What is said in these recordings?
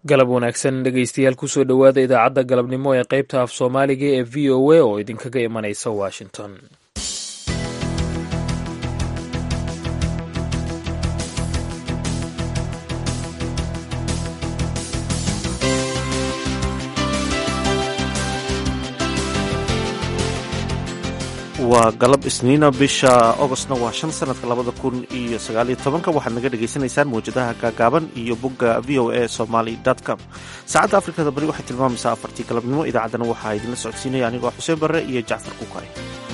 galab wanaagsan dhegaystayaal kusoo dhowaada idaacadda galabnimo ee qaybta af soomaaliga ee v o a oo idinkaga imanaysa washington waa galab isniina bisha ogostna waa shan sanadka labada kun iyo sagaaliyo tobanka waxaad naga dhagaysanaysaan mawjadaha gaagaaban iyo bogga v o a somaly com saacadda afrikada bari waxay tilmaamaysaa afartii galabnimo idaacaddana waxaa idinla socodsiinaya anigoo xuseen barre iyo jacfar kuukay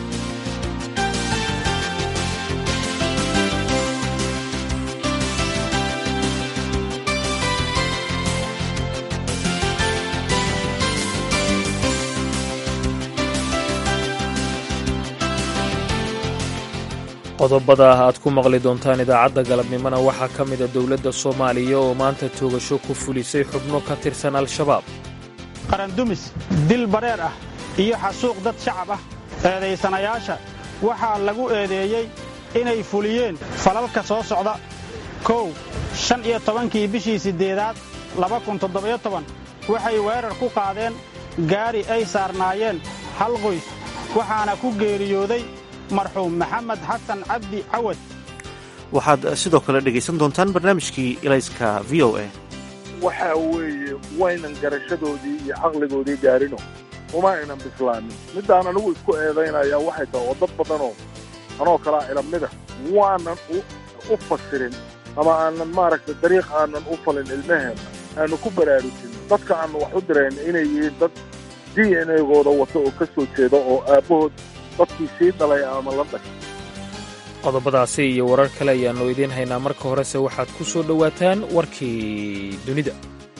qodobada aad ku maqli doontaan idaacadda galabnimona waxaa ka mida dowladda soomaaliya oo maanta toogasho ku fulisay xubno ka tirsan al-shabaab qarandumis dil badheer ah iyo xasuuq dad shacab ah eedaysanayaasha waxaa lagu eedeeyey inay fuliyeen falalka soo socda kow shan iyo tobankii bishii siddeedaad laba kun toddobayo toban waxay weerar ku qaadeen gaari ay saarnaayeen hal qoys waxaana ku geeriyooday marxuum maxamed xasan cabdi cawad waxaad sidoo kale dhegaysan doontaan barnaamijkii ilayska v o a waxa weeye waynan garashadoodii iyo caqligoodii gaarino uma aynan bislaanin middaan anigu isku eedaynayaa waxay tahay oo dad badanoo anoo kalaa ilamida waanan u fasirin ama aanan maaragtay dariiq aanan u falin ilmaheenna aanu ku baraarujin dadka aanu wax u dirayn inay yihiin dad d n egooda wata oo ka soo jeeda oo aabbahood dadkii sii dhalay ama la dhashay qodobadaasi iyo warar kale ayaannu idiin haynaa marka horese waxaad ku soo dhowaataan warkii dunida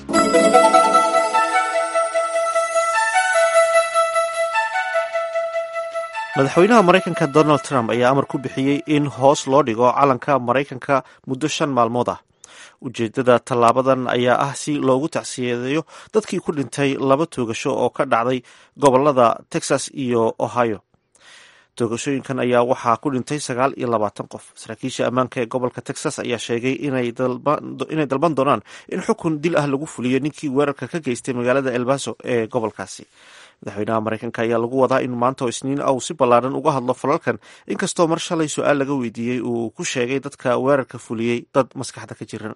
madaxweynaha maraykanka donald trump ayaa amar ku bixiyey in hoos loo dhigo calanka maraykanka muddo shan maalmood ah ujeeddada tallaabadan ayaa ah si loogu tacsiyadeeyo dadkii ku dhintay laba toogasho oo ka dhacday gobolada texas iyo ohio toogashooyinkan ayaa waxaa ku dhintay sagaal iyo labaatan qof saraakiisha ammaanka ee gobolka texas ayaa sheegay inay dalban doonaan in xukun dil ah lagu fuliyo ninkii weerarka ka geystay magaalada elbaso ee gobolkaasi madaxweynaha maraykanka ayaa lagu wadaa in maanta oo isniin ah uu si ballaaran uga hadlo falalkan inkastoo mar shalay su-aal laga weydiiyey uu ku sheegay dadka weerarka fuliyey dad maskaxda ka jiran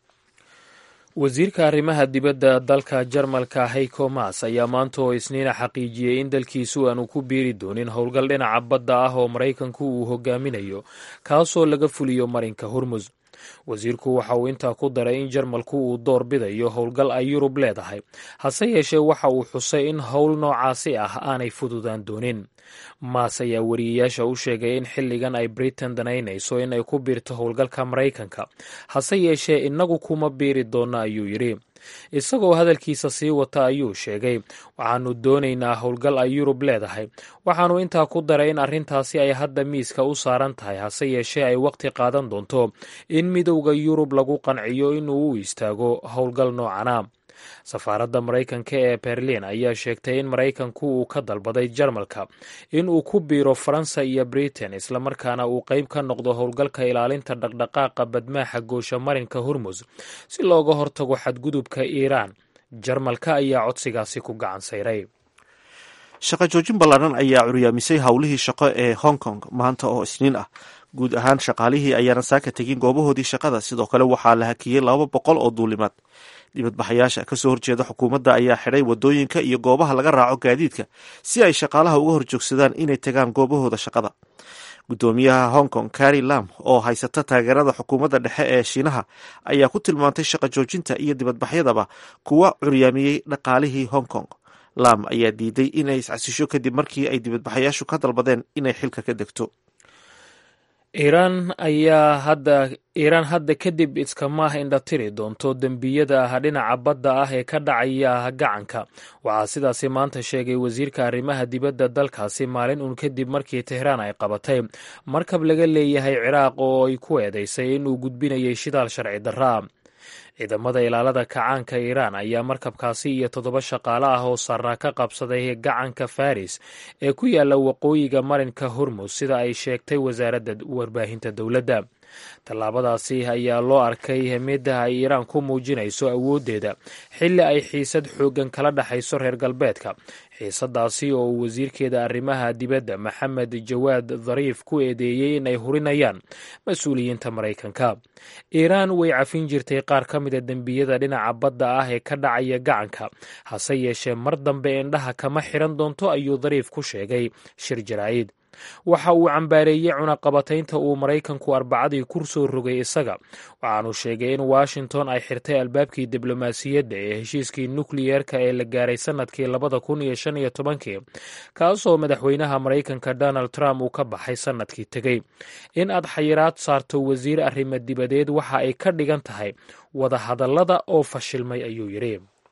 wasiirka arrimaha dibadda dalka jarmalka heiko mas ayaa maanta oo isniina xaqiijiyey in dalkiisu aanu ku biiri doonin howlgal dhinaca badda ah oo maraykanku uu hogaaminayo kaasoo laga fuliyo marinka hormus wasiirku waxa uu intaa ku daray in jarmalku uu door bidayo howlgal ay yurub leedahay hase yeeshee waxa uu xusay in howl noocaasi ah aanay fududaan doonin maas ayaa wariyeyaasha u sheegay in xilligan ay britain danaynayso in ay ku biirto howlgalka maraykanka hase yeeshee innagu kuma biiri doonno ayuu yidhi isagoo hadalkiisa sii wata ayuu sheegay waxaanu doonaynaa howlgal ay yurub leedahay waxaanu intaa ku daray in arrintaasi ay hadda miiska u saaran tahay hase yeeshee ay waqti qaadan doonto in midowda yurub lagu qanciyo inuu u istaago howlgal noocana safaaradda maraykanka ee berlin ayaa sheegtay in maraykanku uu ka dalbaday jarmalka in uu ku biiro faransa iyo britain islamarkaana uu qayb ka noqdo howlgalka ilaalinta dhaqdhaqaaqa badmaaxa goosha marinka hormus si looga hortago xadgudubka iiraan jarmalka ayaa codsigaasi ku gacan sayray shaqo joojin ballaaran ayaa curyaamisay howlihii shaqo ee hong kong maanta oo isniin ah guud ahaan shaqaalihii ayaana saaka tegin goobahoodii shaqada sidoo kale waxaa la hakiyey laba boqol oo duulimaad dibadbaxayaasha kasoo horjeeda xukuumadda ayaa xidhay wadooyinka iyo goobaha laga raaco gaadiidka si ay shaqaalaha uga horjoogsadaan inay tagaan goobahooda shaqada guddoomiyaha hong kong carri lam oo haysata taageerada xukuumadda dhexe ee shiinaha ayaa ku tilmaantay shaqo joojinta iyo dibadbaxyadaba kuwa curyaamiyey dhaqaalihii hong kong lam ayaa diiday inay iscasisho kadib markii ay dibadbaxayaashu ka dalbadeen inay xilka ka degto iiraan ayaa hadda iiraan hadda kadib iskama indhatiri doonto dembiyada ah dhinaca badda ah ee ka dhacaya gacanka waxaa sidaasi maanta sheegay wasiirka arrimaha dibadda dalkaasi maalin uun kadib markii tehraan ay qabatay markab laga leeyahay ciraaq oo ay ku eedeysay inuu gudbinayay shidaal sharci darraa ciidamada ilaalada kacaanka iiraan ayaa markabkaasi iyo toddoba shaqaale ah oo saarnaa ka qabsaday gacanka faris ee ku yaala waqooyiga marinka hormus sida ay sheegtay wasaaradda warbaahinta dowladda tallaabadaasi ayaa loo arkay mid ay iiraan ku muujinayso awooddeeda xilli ay xiisad xooggan kala dhexayso reer galbeedka xiisadaasi oo uu wasiirkeeda arrimaha dibadda maxamed jawaad dhariif ku eedeeyey in ay hurinayaan mas-uuliyiinta maraykanka iiraan way cafin jirtay qaar ka mida dembiyada dhinaca badda ah ee ka dhacaya gacanka hase yeeshee mar dambe indhaha kama xiran doonto ayuu dhariif ku sheegay shir jaraa'id waxa uu cambaareeyey cunaqabataynta uu maraykanku arbacadii ku soo rogay isaga waxaanu sheegay in washington ay xirtay albaabkii diblomaasiyadda ee heshiiskii nukliyeerka ee la gaaray sannadkii labada kun iyo shan iyo tobankii kaasoo madaxweynaha maraykanka donald trump uu ka baxay sannadkii tegey in aad xayiraad saarto wasiir arrimo dibadeed waxa ay ka dhigan tahay wadahadallada oo fashilmay ayuu yidhi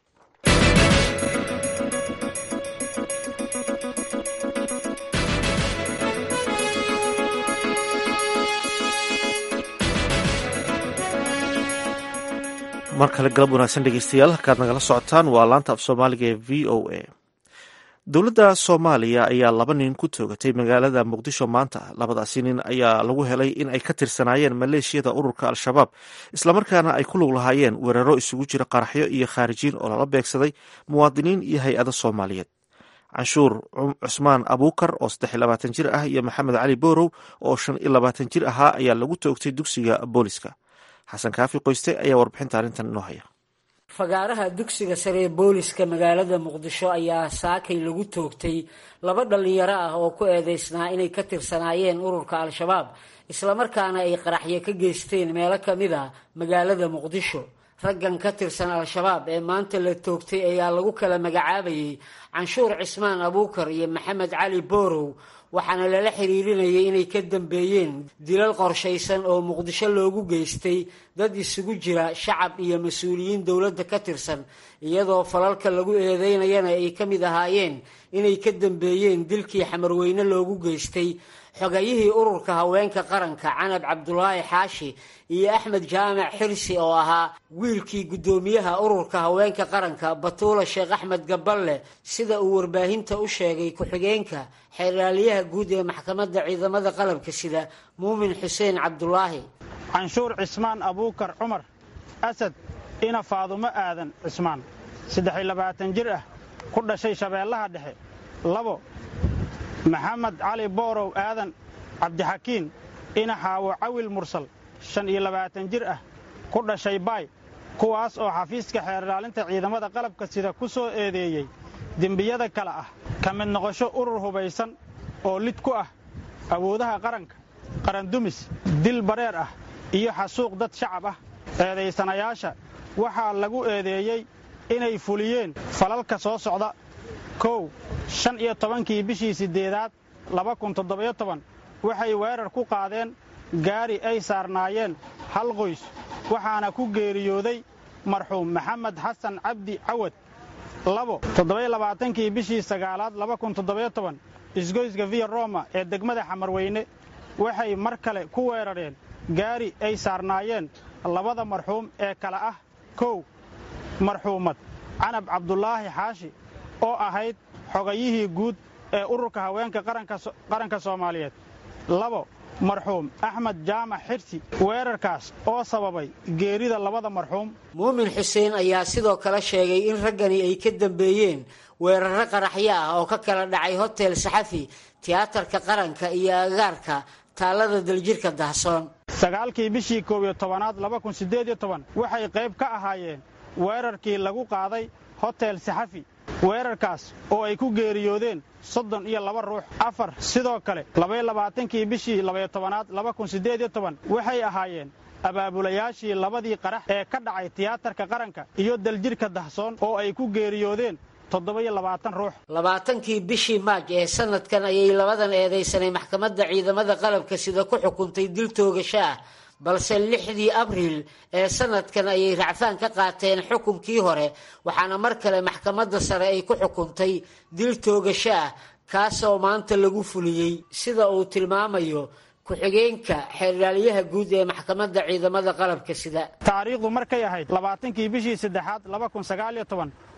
mar kale galab wanaagsan dhegeystayaal halkaad nagala socotaan waa laanta af soomaaliga ee v o a dowladda soomaaliya ayaa laba nin ku toogatay magaalada muqdisho maanta labadaasi nin ayaa lagu helay in ay ka tirsanaayeen maleeshiyada ururka al-shabaab islamarkaana ay ku lug lahaayeen weeraro isugu jira qaraxyo iyo khaarijiin oo lala beegsaday muwaadiniin iyo hay-ado soomaaliyeed canshuur cusmaan abuukar oo saddex iyo labaatan jir ah iyo maxamed cali boorow oo shan iyo labaatan jir ahaa ayaa lagu toogtay dugsiga booliska xasan kaafi qoyste ayaa warbixinta arrintan inoo haya fagaaraha dugsiga sare ee booliska magaalada muqdisho ayaa saakay lagu toogtay laba dhallinyaro ah oo ku eedeysnaa inay ka tirsanaayeen ururka al-shabaab islamarkaana ay qaraxyo ka geysteen meelo ka mid a magaalada muqdisho raggan ka tirsan al-shabaab ee maanta la toogtay ayaa lagu kala magacaabayay canshuur cismaan abuukar iyo maxamed cali boorow waxaana lala xiriirinayay inay ka dambeeyeen dilal qorshaysan oo muqdisho loogu geystay dad isugu jira shacab iyo mas-uuliyiin dowladda ka tirsan iyadoo falalka lagu eedeynayana ay ka mid ahaayeen inay ka dambeeyeen dilkii xamarweyne loogu geystay xogayihii ururka haweenka qaranka canab cabdulaahi xaashi iyo axmed jaamac xirsi oo ahaa wiilkii guddoomiyaha ururka haweenka qaranka batuula sheekh axmed gaballe sida uu warbaahinta u sheegay ku-xigeenka xeerlaaliyaha guud ee maxkamadda ciidamada qalabka sida muumin xuseen cabdulaahi canshuur cismaan abuukar cumar asad ina faadumo aadan cismaan saddex iyo labaatan jir ah ku dhashay shabeellaha dhexe labo maxamed cali boorow aadan cabdixakiin ina xaawo cawil mursal shan iyo labaatan jir ah ku dhashay baay kuwaas oo xafiiska xeerlaalinta ciidamada qalabka sida ku soo eedeeyey dembiyada kale ah ka mid noqosho urur hubaysan oo lid ku ah awoodaha qaranka qarandumis dil bareer ah iyo xasuuq dad shacab ah eedaysanayaasha waxaa lagu eedeeyey inay fuliyeen falalka soo socda kow shan iyo tobankii bishii siddeedaad laba kun toddobayo toban waxay weerar ku qaadeen gaari ay saarnaayeen hal qoys waxaana ku geeriyooday marxuum maxamed xasan cabdi cawad labo toddobayo labaatankii bishii sagaalaad laba kun toddobayo toban isgoyska viya roma ee degmada xamarweyne waxay mar kale ku weerareen gaari ay saarnaayeen labada marxuum ee kale ah kow marxuumad canab cabdulaahi xaashi oo ahayd xogayihii guud ee ururka haweenka qaranka soomaaliyeed labo marxuum axmed jaamac xirsi weerarkaas oo sababay geerida labada marxuum muumin xuseen ayaa sidoo kale sheegay in raggani ay ka dambeeyeen weerarro qaraxyo ah oo ka kala dhacay hotel saxafi tiyaatarka qaranka iyo agaarka taallada daljirka dahsoon sagaalkii bishii koob iyo tobanaad laba kun siddeed iyo toban waxay qayb ka ahaayeen weerarkii lagu qaaday hotel saxafi weerarkaas oo ay ku geeriyoodeen soddon iyo laba ruux afar sidoo kale labaiyo labaatankii bishii labaiyo tobanaad laba kun siddeed iyo toban waxay ahaayeen abaabulayaashii labadii qarax ee ka dhacay tiyaatarka qaranka iyo daljirhka dahsoon oo ay ku geeriyoodeen toddoba-iyo labaatan ruux labaatankii bishii maaj ee sanadkan ayay labadan eedaysanay maxkamadda ciidamada qalabka sida ku xukuntay dil toogasho ah balse lixdii abriil ee sanadkan ayay racfaan ka qaateen xukunkii hore waxaana mar kale maxkamadda sare ay ku xukuntay dil toogasho ah kaasoo maanta lagu fuliyey sida uu tilmaamayo ku-xigeenka xeerlaaliyaha guud ee maxkamadda ciidamada qalabka sida taariikhdu markay ahayd labaatankii bishii saddexaad laba kun sagaaliyo toban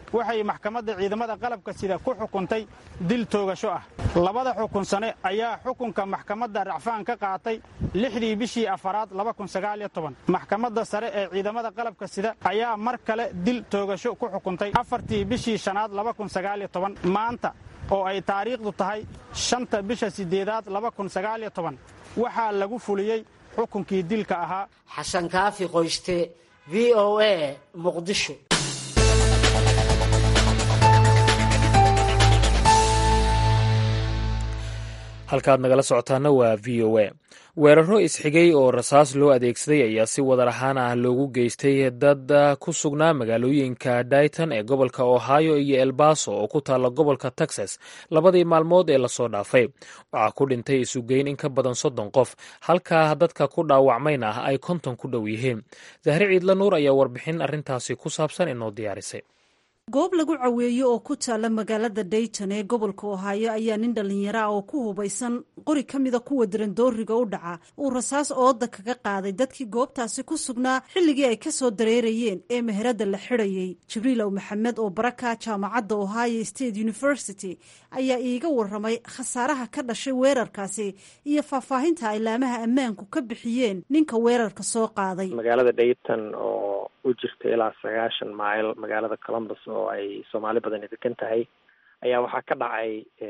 waxay maxkamadda ciidamada qalabka sida ku xukuntay dil toogasho ah labada xukun sane ayaa xukunka maxkamadda racfaan ka qaatay lixdii bishii afaraad maxkamadda sare ee ciidamada qalabka sida ayaa mar kale dil toogasho ku xukuntay afartii bishii shanaad maanta oo ay taariikhdu tahay shanta bisha sideedaad waxaa lagu fuliyey xukunkii dilka ahaa xasan kaafi qoyste v o a muqdisho halkaad nagala socotaana waa v o a weeraro isxigay oo rasaas loo adeegsaday ayaa si wadar ahaan ah loogu geystay dad ku sugnaa magaalooyinka dayton ee gobolka ohio iyo elbaso oo ku taalla gobolka texas labadii maalmood ee lasoo dhaafay waxaa ku dhintay isugeyn in ka badan soddon qof halkaa dadka ku dhaawacmayna ah ay konton ku dhow yihiin dahri ciidla nuur ayaa warbixin arrintaasi ku saabsan inoo diyaarisay goob lagu caweeyo oo ku taalla magaalada dayton ee gobolka ohaayo ayaa nin dhallinyaro ah oo ku hubaysan qori ka mida kuwa darandooriga u dhaca uu rasaas ooda kaga qaaday dadkii goobtaasi ku sugnaa xilligii ay ka soo dareerayeen ee meherada la xidhayay jibriilow maxamed oo baraka jaamacadda ohio state university ayaa iiga waramay khasaaraha ka dhashay weerarkaasi iyo faahfaahinta ay laamaha ammaanku ka bixiyeen ninka weerarka soo qaaday magaalada dayton oo u jirta ilaa sagaashan mayl magaalada columbus oo ay soomaali badani degan tahay ayaa waxaa ka dhacay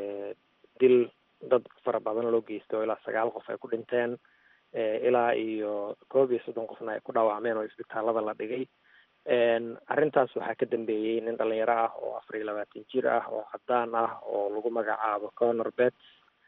dil dad fara badan loo geystay oo ilaa sagaal qof ay ku dhinteen ilaa iyo koob iyo soddon qofna ay ku dhaawacmeen oo isbitaalada la dhigay arrintaas waxaa ka dambeeyey nin dhalinyaro ah oo afar iyo labaatan jir ah oo cadaan ah oo lagu magacaabo conor bets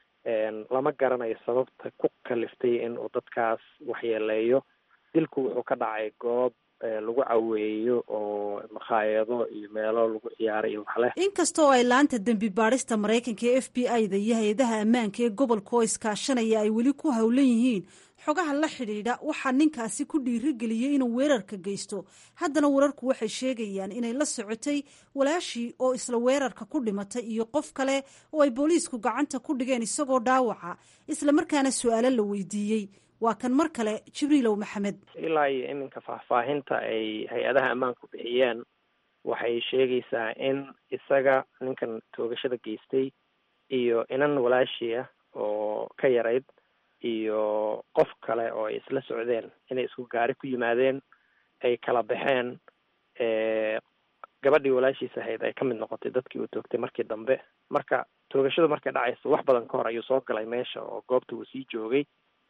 lama garanayo sababta ku kaliftay in uu dadkaas waxyeeleeyo dilku wuxuu ka dhacay goob lagu caweeyo oo makhaayado iyo meelo lagu ciyaaray iyo waxleh inkastoo ay laanta dembi baadhista maraykanka ee f b i da iyo hay-adaha ammaanka ee gobolka oo iskaashanaya ay weli ku howlan yihiin xogaha la xidhiidha waxaa ninkaasi ku dhiirigeliyey inuu weerarka geysto haddana wararku waxay sheegayaan inay la socotay walaashii oo isla weerarka ku dhimatay iyo qof kale oo ay booliisku gacanta ku dhigeen isagoo dhaawaca islamarkaana su-aalo la weydiiyey waa kan mar kale jibriilow maxamed ilaa iyo iminka faahfaahinta ay hay-adaha ammaanku bixiyeen waxay sheegaysaa in isaga ninkan toogashada geystay iyo inan walaashii ah oo ka yarayd iyo qof kale oo ay isla socdeen inay isku gaari ku yimaadeen ay kala baxeen gabadhii walaashiis ahayd ay ka mid noqotay dadkii uu toogtay markii dambe marka toogashadu markay dhacayso wax badan ka hor ayuu soo galay meesha oo goobta uu sii joogay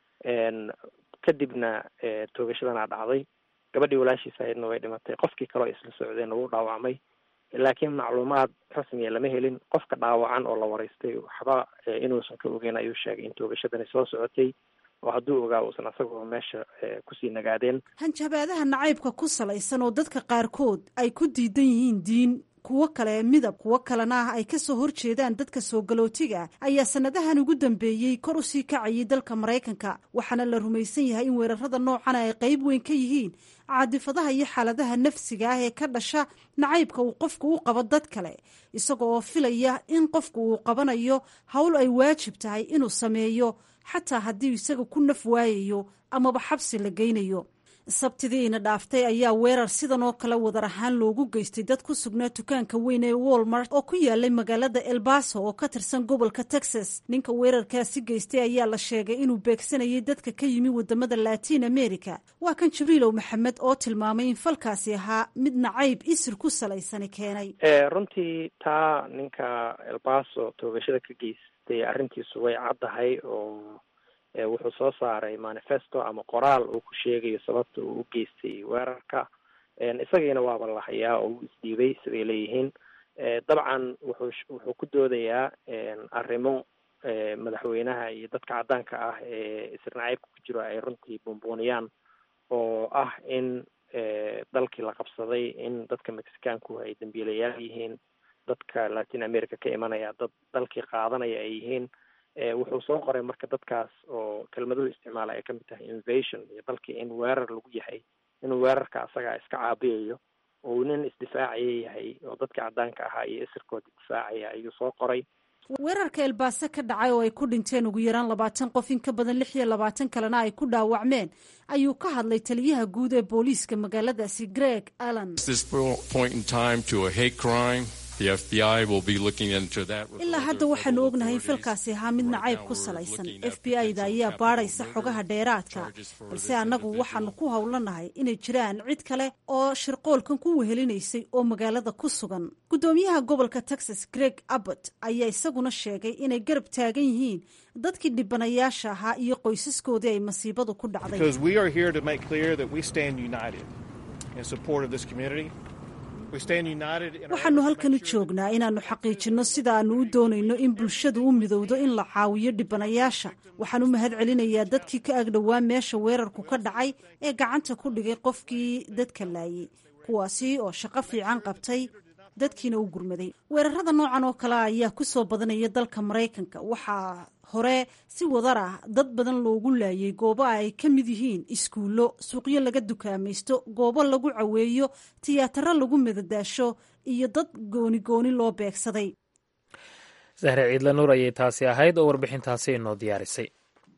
kadibna toogashadana dhacday gabadhii walaashiis ahaydna way dhimatay qofkii kaleo ay isla socdeen wuu dhaawacmay laakiin macluumaad rasmiya lama helin qofka dhaawacan oo la waraystay waxba inuusan ka ogeyn ayuu sheegay in toogashadani soo socotay oo hadduu ogaa uusan asagoo meesha kusii nagaadeen hanjabaadaha nacaybka ku salaysan oo dadka qaarkood ay ku diidan yihiin diin kuwo kale midab kuwo kalena ah ay ka soo horjeedaan dadka soo galootiga ayaa sanadahan ugu dambeeyey kor u sii kacayay dalka maraykanka waxaana la rumaysan yahay in weerarada noocana ay qayb weyn ka yihiin caadifadaha iyo xaaladaha nafsiga ah ee ka dhasha nacaybka uu qofku u qabo dad kale isaga oo filaya in qofku uu qabanayo howl ay waajib tahay inuu sameeyo xataa haddii isaga ku naf waayayo amaba xabsi la geynayo sabtidiina dhaaftay ayaa weerar sidan oo kale wadar ahaan loogu geystay dad ku sugnaa dukaanka weyn ee walmart oo ku yaalay magaalada elbaso oo ka tirsan gobolka texas ninka weerarkaasi geystay ayaa la sheegay inuu beegsanayay dadka ka yimi wadamada latiin america waa kan jibriilow maxamed oo tilmaamay in falkaasi ahaa mid nacayb isir ku salaysani keenay runtii taa ninka elbaso toogashada ka geystay arrintiisu way caddahay oo wuxuu soo saaray manifesto ama qoraal uu ku sheegayo sababta uu u geystay weerarka isagiina waaba la hayaa oo uu isdhiibay siday leeyihiin dabcan wuxuu wuxuu ku doodayaa arrimo madaxweynaha iyo dadka caddaanka ah ee isirnacaybka ku jiro ay runtii buunbuuniyaan oo ah in dalkii la qabsaday in dadka mexicaanku ay dambiilayaal yihiin dadka latin america ka imanaya dad dalkii qaadanaya ay yihiin wuxuu soo qoray marka dadkaas oo kelmaduhu isticmaala ay kamid tahay invasion iyo dalkii in weerar lagu yahay inuu weerarka asagaa iska caabiyayo oo uu nin isdifaacaya yahay oo dadka caddaanka ahaa iyo isirkooda difaacaya ayuu soo qoray weerarka elbaase ka dhacay oo ay ku dhinteen ugu yaraan labaatan qof in ka badan lix iyo labaatan kalena ay ku dhaawacmeen ayuu ka hadlay taliyaha guud ee booliiska magaaladaasi greg allan ilaa hadda waxaanu ognahay in filkaasi ahaa mid nacayb ku salaysan f b i da ayaa baadhaysa xogaha dheeraadka balse annagu waxaanu ku howlanahay inay jiraan cid kale oo shirqoolkan ku wehelinaysay oo magaalada ku sugan guddoomiyaha gobolka texas greg abbott ayaa isaguna sheegay inay garab taagan yihiin dadkii dhibanayaasha ahaa iyo qoysaskoodii ay masiibadu ku dhacday waxaanu halkan u joognaa inaannu xaqiijinno sida aannu u doonayno in bulshadu u midowdo in la caawiyo dhibanayaasha waxaan u mahad celinayaa dadkii ka agdhowaa meesha weerarku ka dhacay ee gacanta ku dhigay qofkii dadka laayay kuwaasi oo shaqo fiican qabtay dadkiina u gurmaday weerarada noocan oo kale ayaa ku soo badanaya dalka maraykanka waxaa hore si wadar ah dad badan loogu laayay goobo ay ka mid yihiin iskuullo suuqyo laga dukaamaysto goobo lagu caweeyo tiyaataro lagu madadaasho iyo dad gooni gooni loo beegsaday sahre ciidla nuur ayay taasi ahayd oo warbixintaasi inoo diyaarisay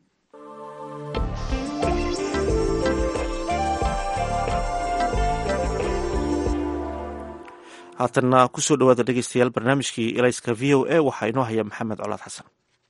haatanna kusoo dhawaada dhegeystayaal barnaamijkii elayska v o a waxaa inoo haya maxamed colaad xasan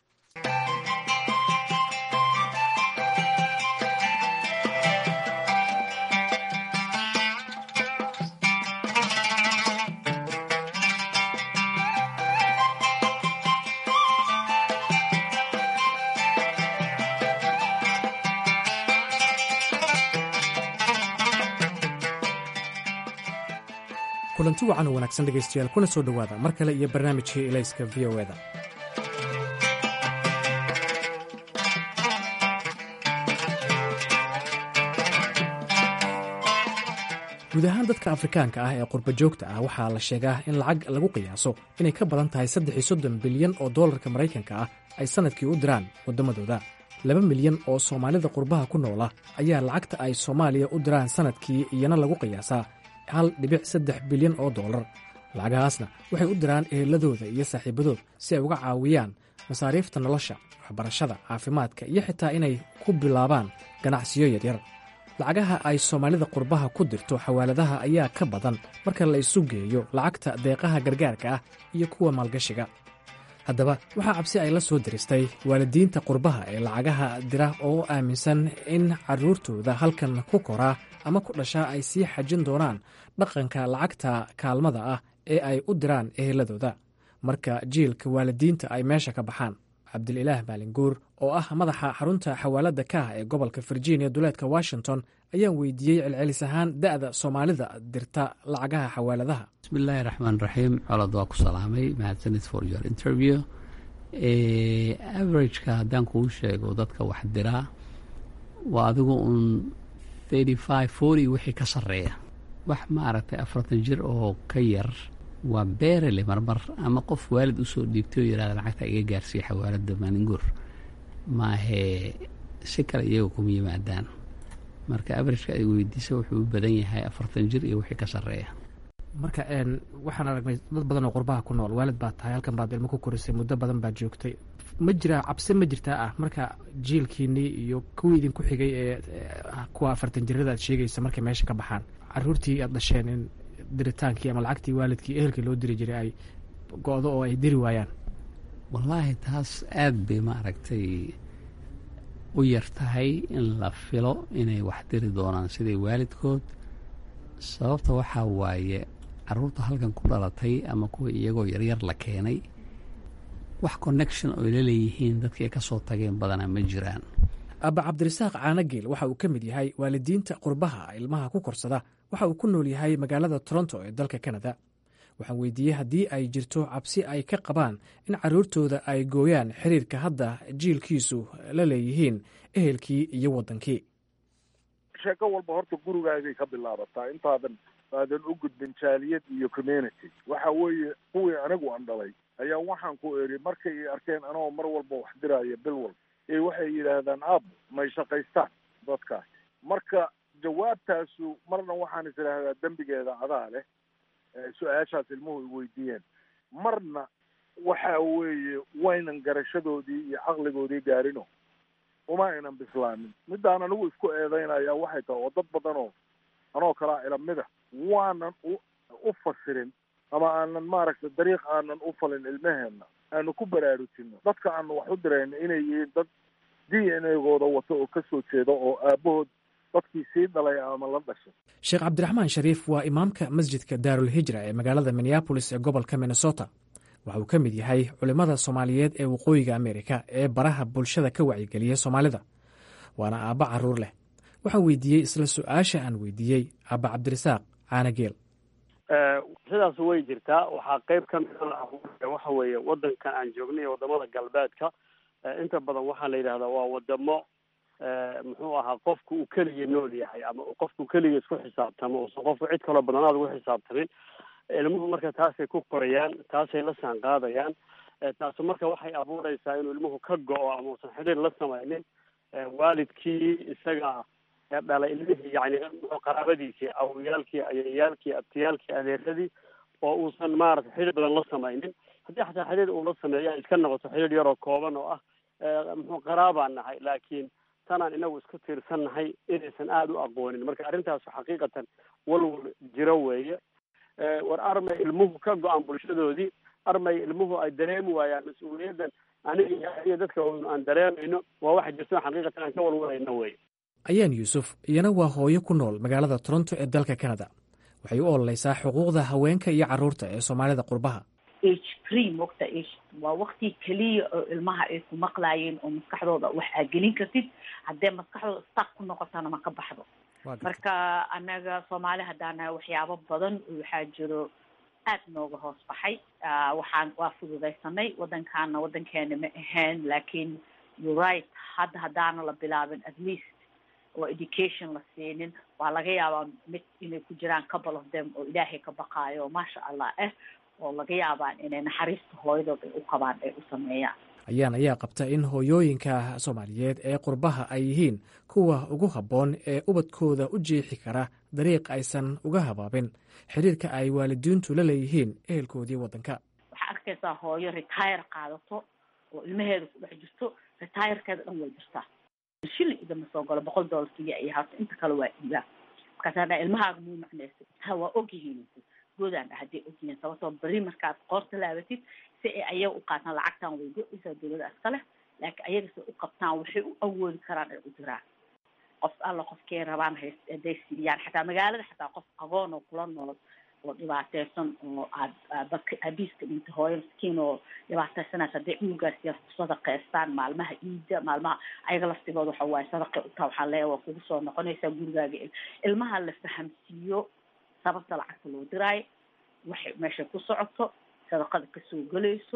kulanti wacan oo wanaagsan dhegaystayaal kuna soo dhowaada mar kale iyo barnaamijkii elayska v o eda guud ahaan dadka afrikaanka ah ee qurba joogta ah waxaa la sheegaa in lacag lagu qiyaaso inay ka badan tahay saddex iyo soddon bilyan oo dollarka maraykanka ah ay sannadkii u diraan waddamadooda laba milyan oo soomaalida qurbaha ku noola ayaa lacagta ay soomaaliya u diraan sannadkii iyana lagu qiyaasaa hal dhibic saddex bilyan oo dollar lacagahaasna waxay u diraan eheladooda iyo saaxiibadood si ay uga caawiyaan masaariifta nolosha waxbarashada caafimaadka iyo xitaa inay ku bilaabaan ganacsiyo yaryar lacagaha ay soomaalida qurbaha ku dirto xawaaladaha ayaa ka badan marka la isu geeyo lacagta deeqaha gargaarka ah iyo kuwa maalgashiga haddaba waxaa cabsi ay la soo diristay waalidiinta qurbaha ee lacagaha dira oo aaminsan in carruurtooda halkan ku koraa ama ku dhashaa ay sii xajin doonaan dhaqanka lacagta kaalmada ah ee ay u diraan eheladooda marka jiilka waalidiinta ay meesha ka baxaan cabdililaah maalinguur oo ah madaxa xarunta xawaaladda ka ah ee gobolka virginia duleedka washington ayaan weydiiyey celcelis ahaan da'da soomaalida dirta lacagaha xawaaladaha bismillaahi raxmaan raxiim colod waa ku salaamay mahadsanid for your interview averageka haddaan kuu sheego dadka wax diraa waa adigu uun thirty five forty wixii ka sarreeya wax maaragtay afartan jir oo ka yar waa beerele marmar ama qof waalid usoo dhiibtay oo yihahda lacagta iga gaarsiiya xawaaladda maalinguur maahee si kale iyaga kuma yimaadaan marka averageka ay weydiisa wuxuu u badan yahay afartan jir iyo wixii ka sarreeya marka waxaan aragnay dad badan oo qurbaha ku nool waalid baad tahay halkan baad ilmo ku korisay muddo badan baad joogtay ma jiraa cabsi ma jirtaa ah marka jiilkiinii iyo kuwii idinku xigay ee kuwa afartan jirada aad sheegaysa markay meesha ka baxaan caruurtii aad dhasheen in diritaankii ama lacagtii waalidkii ehelkii loo diri jiray ay go-do oo ay diri waayaan wallaahi taas aad bay maaragtay u yar tahay in la filo inay wax diri doonaan siday waalidkood sababta waxaa waaye caruurta halkan ku dhalatay ama kuwa iyagoo yaryar la keenay wax connection oo la leeyihiin dadkii ay ka soo tageen badanaa ma jiraan abba cabdirasaaq caanageel waxa uu ka mid yahay waalidiinta qurbaha ilmaha ku korsada waxa uu ku nool yahay magaalada toronto ee dalka kanada waxaan weydiiyey haddii ay jirto cabsi ay ka qabaan in carruurtooda ay gooyaan xiriirka hadda jiilkiisu la leeyihiin ehelkii iyo waddankii sheeko walba horta gurigaagay ka bilaabataa intaadan aadan u gudbin jaaliyad iyo community waxa weeye kuwii anigu aan dhalay ayaa waxaan ku eri markay i arkeen anagoo mar walba wax diraya bil walba ee waxay yidhaahdaan aab may shaqaystaan dadkaas marka jawaabtaasu marna waxaan is idhaahdaa dembigeeda adaa leh su-aashaas ilmuhu i weydiiyeen marna waxa weeye waynan garashadoodii iyo caqligoodii gaarino uma aynan bislaanin midaan anigu isku eedeynaya waxay tahay oo dad badanoo anoo kalaa ilamida waanan u u fasirin ama aanan maaragtay dariiq aanan u falin ilmaheenna aanu ku baraarujino dadka aanu wax u dirayna inay yihiin dad d n a-gooda wato oo ka soo jeeda oo aabahood dadkii sii dhalay ama la dhashay sheekh cabdiraxmaan shariif waa imaamka masjidka daarulhijra ee magaalada minneabolis ee gobolka minnesota waxa uu ka mid yahay culimmada soomaaliyeed ee waqooyiga amerika ee baraha bulshada ka wacyigeliya soomaalida waana aabba carruur leh waxaan weydiiyey isla su-aasha aan weydiiyey aabba cabdirasaaq caanageel sidaas way jirtaa waxaa qeyb ka mida waxa weeye wadankan aan joogno iyo wadamada galbeedka inta badan waxaa la yidhahdaa waa wadamo muxuu ahaa qofku uu keliya nool yahay ama qofku keliya isku xisaabtamo uusan qofku cid kaloo badanaad ugu xisaabtamin ilmuhu marka taasay ku korayaan taasay la saan qaadayaan taasu marka waxay abuureysaa inuu ilmuhu ka go-o ama uusan xidhiir la samaynin waalidkii isaga dhalay ilmihii yani qaraabadiisii awoyaalkii ayayaalkii abtiyaalkii adeeradii oo uusan maarata xidhiir badan la samaynin haddii xataa xidhiir uu la sameeya iska noqoto xidhiir yaroo kooban oo ah muxuu qaraabaan nahay laakiin tanaan inagu isku tiirsan nahay inaysan aada u aqoonin marka arrintaasu xaqiiqatan walwal jiro weeye war armay ilmuhu ka go-aan bulshadoodii armay ilmuhu ay dareemi waayaan mas-uuliyaddan aniga iyo dadka aan dareemayno waa waxa jirto xaqiiqatan aan ka walwalayno wey ayaan yuusuf iyana waa hooyo ku nool magaalada toronto ee dalka canada waxay u ololeysaa xuquuqda haweenka iyo carruurta ee soomaalida qurbaha age free mogta age waa wakti keliya oo ilmaha ay ku maqlaayeen oo maskaxdooda wax aa gelin kartid haddee maskaxdooda stak ku noqotana ma ka baxdo marka anaga soomaali haddaan nahay waxyaabo badan waxaa jiro aad nooga hoos baxay waxaan waa fududaysanay wadankaana wadankeena ma ahayn laakiin you right hadda haddaana la bilaabin at least oo education la siinin waa laga yaabaa mid inay ku jiraan couple of them oo ilaahay ka baqaayo oo maasha allah ah oo laga yaabaan inay naxariista hooyadood ay u qabaan ay u sameeyaan ayaan ayaa qabta in hooyooyinka soomaaliyeed ee qurbaha ay yihiin kuwa ugu habboon ee ubadkooda u jeexi kara dariiq aysan uga habaabin xiriirka ay waalidiintu la leeyihiin ehelkoodii waddanka waxaa arkaysaa hooyo retire qaadato oo ilmaheeda ku dhex jirto retirekeeda dhan way jirtaa shilin idama soo galo boqol dollar siya iyo hata inta kale waa iibaa markaasa dha ilmahaaga muu macnaysa ha waa ogyihiin goodaan dha hadday ogyihiin sababtoo beri markaad qoorta laabatid si ay ayaga u qaataan lacagtan way go-aysaa dawlada iska leh laakiin ayaga si u qabtaan waxay u awoodi karaan ay u diraan qof alla qofkay rabaan hay hadday siiyaan xataa magaalada xataa qof aqoon oo kula nool oo dhibaateysan oo aad dadka aabiiska dhinta hooyo miskiin oo dhibaateysanaysa hadday cunugaas yar ku sadaqeystaan maalmaha iida maalmaha ayaga laftigooda waxa waaye sadaqay utaa waxaa leeya waa kugu soo noqonaysaa gurigaaga ilmaha la fahamsiiyo sababta lacagta loo diraayo waxay meesha ku socoto sadaqada kasoo gelayso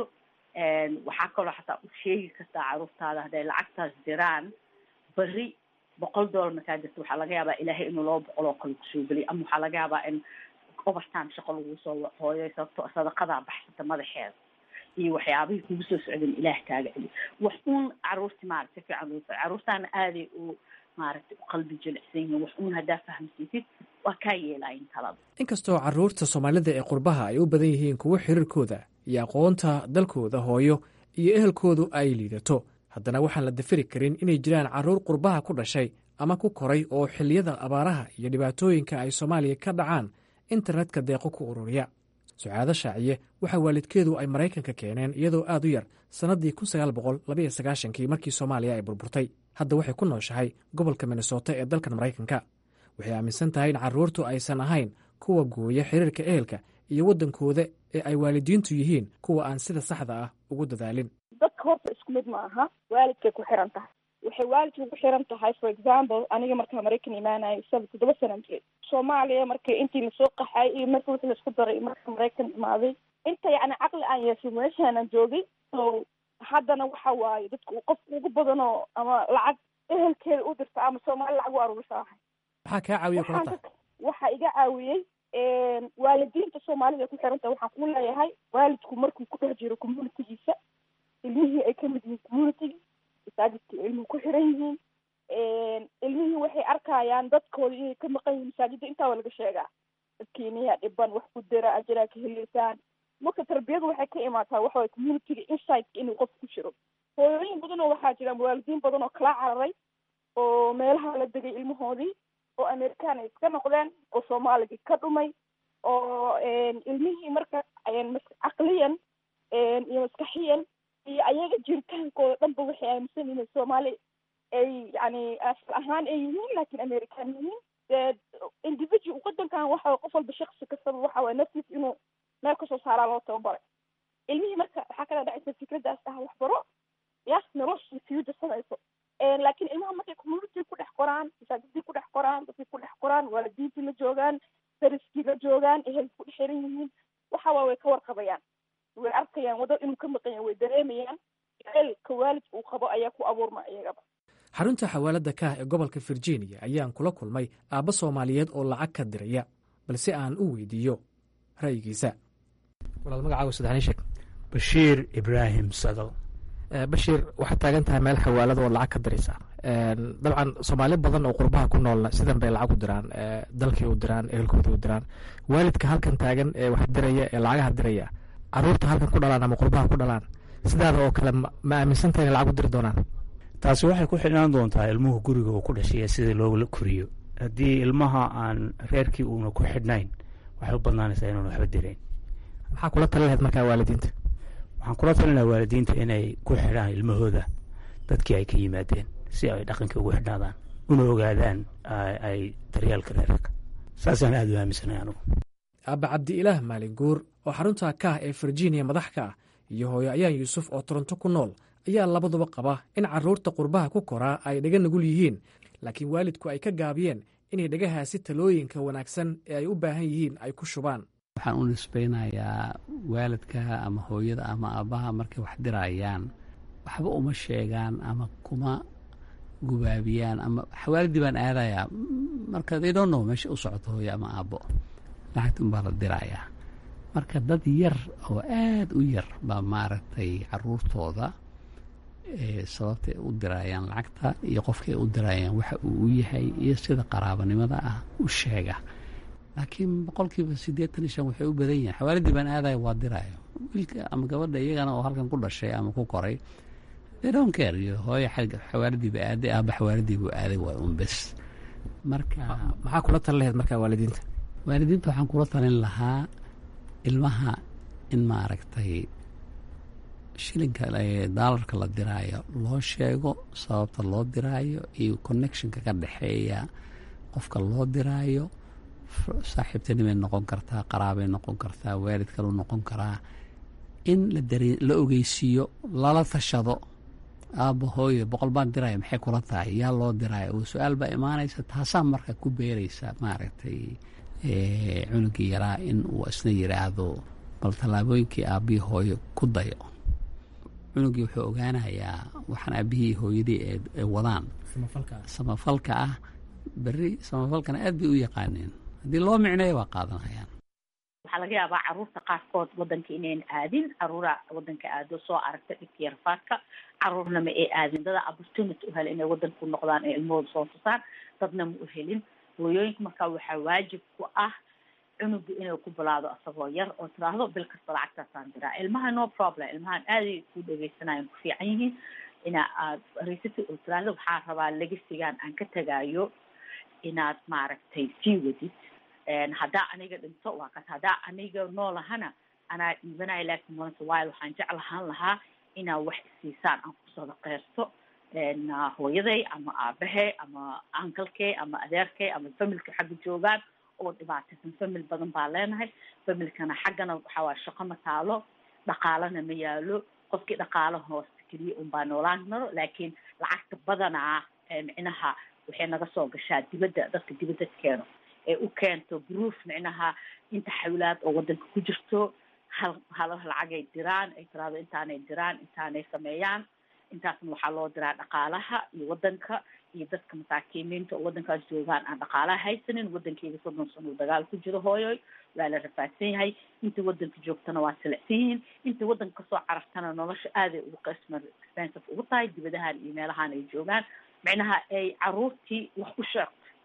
waxaa kaloo xataa u sheegi kartaa caruurtaada hadday lacagtaas diraan beri boqol dollar markaa jirta waxaa laga yaabaa ilaahay inuu laba boqol oo kale kusoo geliyo ama waxaa laga yaabaa in overtime shaqo lagu soo hooyo sababto sadaqadaa baxsata madaxeeda iyo waxyaabihii kugu soo socdeen ilaah kaaga celi wax uun caruurti maaragta si fiican caruurtaana aaday u maaragtay u qalbi jilicsan yihiin wax uun haddaa fahamsiisid waa kaa yeelaayin talada inkastoo carruurta soomaalida ee qurbaha ay u badan yihiin kuwo xiriirkooda iyo aqoonta dalkooda hooyo iyo ehelkoodu ay liidato haddana waxaan la dafiri karin inay jiraan carruur qurbaha ku dhashay ama ku koray oo xilliyada abaaraha iyo dhibaatooyinka ay soomaaliya ka dhacaan internetka deeqo ku ururiya sucaado shaaciye waxaa waalidkeedu ay maraykanka keeneen iyadoo aad u yar sannaddii kun sagaal boqol labaiyo sagaashankii markii soomaaliya ay burburtay hadda waxay ku nooshahay gobolka minnesota ee dalkan maraykanka waxay aaminsan tahay in carruurtu aysan ahayn kuwa gooya xiriirka ehelka iyo waddankooda ee ay waalidiintu yihiin kuwa aan sida saxda ah ugu dadaalin dadka horta isku mid ma aha waalidkay ku xiran tahay waxay waalidka ugu xiran tahay for example aniga markaa maraykan imaanayo isaga toddoba sanaan jiray soomaaliya markii intii lasoo qaxay iyo marka wixii laisku daray marka maraykan imaaday inta yacni caqli aan yeeshay meeshaanan joogay so haddana waxa waaye dadka uu qofka ugu badanoo ama lacag ehelkeeda u dirta ama soomaali lacag u aruurisa ahay maxaa kaa caawiya kula tahay waxaa iga caawiyey waalidiinta soomaalida ay ku xiran tahay waxaan ku leeyahay waalidku markuu ku dhex jiro communitygiisa ilmihii ay kamid yihiin communitygii masaajidka ilmuhu ku xiran yihiin ilmihii waxay arkayaan dadkooda inay ka maqan yihiin masaajidda intaa waa laga sheegaa dadkiiniyaa dhiban wax ku dira ajiraa ka heleysaan marka tarbiyadu waxay ka imaataa waxaway communityga insideka inuu qof ku jiro hooyooyin badan oo waxaa jira waalidiin badan oo kala cararay oo meelaha la degay ilmahoodii oo amerikaan ay iska noqdeen oo soomaaligii ka dhumay oo ilmihii marka caqliyan iyo maskaxiyan iyo ayaga jiritaankooda dhanba waxay aaminsan yihiin soomaali ay yani asal ahaan ay yihiin laakiin american yihiin dee individual wadankan waxa qof walba shaksi kastaba waxa waye naftiis inuu meel kasoo saaraa loo tababaray ilmihii marka waxaa kala dhacaysa fikradaas ah waxbaro ya noloshii sii darsanayso laakiin ilmaha markay community ku dhex qoraan masaajidii ku dhex qoraan dadkii ku dhex qoraan waalidiintii la joogaan dariskii la joogaan ehelka ku dhex xiran yihiin waxa waa way ka warqabayaan way arkayaan waddo inuu ka maqan yahay way dareemayaan ehelka waalidka uu qabo ayaa ku abuurma iyagaba xarunta xawaalada kaah ee gobolka virginia ayaan kula kulmay aabba soomaaliyeed oo lacag ka diraya balse aan u weydiiyo ra'yigiisa walaal magacaaga saddexni sheeg bashiir ibraahim sadal bashiir waxaad taagan tahay meel xawaalada oo lacag ka diraysa dabcan soomaali badan oo qurbaha ku noolna sidan bay lacag u diraan dalkii u diraan ehelkooda u diraan waalidka halkan taagan ee wax diraya ee lacagaha diraya caruurta halkan ku dhalaan ama qurbaha ku dhalaan sidaada oo kale ma aaminsantahay in lacag u diri doonaan taasi waxay ku xidhnaan doontaa ilmuhu guriga uu ku dhashay sidii loola koriyo haddii ilmaha aan reerkii uuna ku xidhnayn waxay u badnaanaysaa inuuna waxba dirayn maxaa kula tali lahayd markaa waalidiinta waxaan kula talin lahaa waalidiinta inay ku xidhaan ilmahooda dadkii ay ka yimaadeen si ay dhaqankii ugu xidhnaadaan una ogaadaan ay daryeelka reerka saasaan aada u aaminsanay anugu aabba cabdi-ilaah maalin guur oo xarunta kaah ee virginia madax ka ah iyo hooyo ayaan yuusuf oo toronto ku nool ayaa labaduba qaba in carruurta qurbaha ku koraa ay dhaga nugul yihiin laakiin waalidku ay ka gaabiyeen inay dhagahaasi talooyinka wanaagsan ee ay u baahan yihiin ay ku shubaan waxaan u nisbaynayaa waalidka ama hooyada ama aabbaha markay wax dirayaan waxba uma sheegaan ama kuma gubaabiyaan ama xawaaladii baan aadayaa marka they don't know meesha u socoto hooyo ama aabbo lacagta unbaa la dirayaa marka dad yar oo aad u yar baa maaragtay caruurtooda sababtay u dirayaan lacagta iyo qofkay u dirayaan waxa uu u yahay iyo sida qaraabanimada ah u sheega laakiin boqolkiiba siddeetan iyo shan waxay u badan yihin xawaaladii baan aadaya waa diraayo wiilka ama gabadha iyagana oo halkan ku dhashay ama ku koray they don't care iyo hooyo xagga xawaaladiiba aaday aaba xawaaladiibuu aaday waa un bes marka maxaa kula talin lahayd markaa waalidiinta waalidiinta waxaan kula talin lahaa ilmaha in maaragtay shilinka daalarka la diraayo loo sheego sababta loo diraayo iyo connectionka ka dhexeeya qofka loo diraayo saaxiibtinimay noqon kartaa qaraabay noqon kartaa waalid kalu noqon karaa in la dare la ogeysiiyo lala tashado aabba hooyo boqol baan diraya maxay kula tahay yaa loo diraya oo su-aal baa imaanaysa taasaa marka ku beeraysa maaragtay cunugii yaraa in uu isna yidhaahdo bal tallaabooyinkii aabbihii hooyo ku dayo cunugii wuxuu ogaanayaa waxaan aabbihii hooyadii ee wadaan samafalka ah berri samafalkana aad bay u yaqaaneen haddii loo micneeyo waa qaadanayaan waxaa laga yaabaa caruurta qaarkood wadanka inayn aadin caruura wadanka aado soo aragta dhibka yarfaadka caruurna ma ay aadin dada opportunity u hela inay wadanka ku noqdaan ee ilmahooda soo tusaan dadna ma u helin hooyooyinka markaa waxaa waajib ku ah cunuga inay ku bilaado asagoo yar oo tiraahdo bil kasta lacagtaasaan diraa ilmaha no problem ilmahan aaday ku dhegeysanayaan ku fiican yihiin ina aad risiti oo tiraahdo waxaa rabaa legasigaan aan ka tegaayo inaad maaragtay sii wadid haddaa aniga dhinto waa kas haddaa aniga noolahana anaa dhiibanayo laakiin once while waxaan jeclahaan lahaa inaa wax isiisaan aan ku sadaqeysto hooyaday ama aabahe ama ankalkey ama adeerkey ama familka xagga joogaan oo dhibaataysan famil badan baa leenahay familkana xaggana waxaa waaya shaqo ma taalo dhaqaalana ma yaalo qofkii dhaqaalo hoosta keliya unbaa noolaan karo laakiin lacagta badanaa micnaha waxay naga soo gashaa dibadda dadka dibadda keeno ee u keento proof micnaha inta xawlaad oo wadanka ku jirto hal hal lacagay diraan ay tiraado intaanay diraan intaanay sameeyaan intaasna waxaa loo diraa dhaqaalaha iyo wadanka iyo dadka masaakiimiinta oo wadankaas joogaan aan dhaqaalaha haysanin wadankeyga soddon sano uu dagaal ku jiro hooyoy waa la rafaadsan yahay inta wadanka joogtana waa silicsan yihiin inta wadanka kasoo carartana nolosha aaday ugu qisma expensive ugu tahay dibadahan iyo meelahan ay joogaan micnaha ay caruurtii wax u sheegto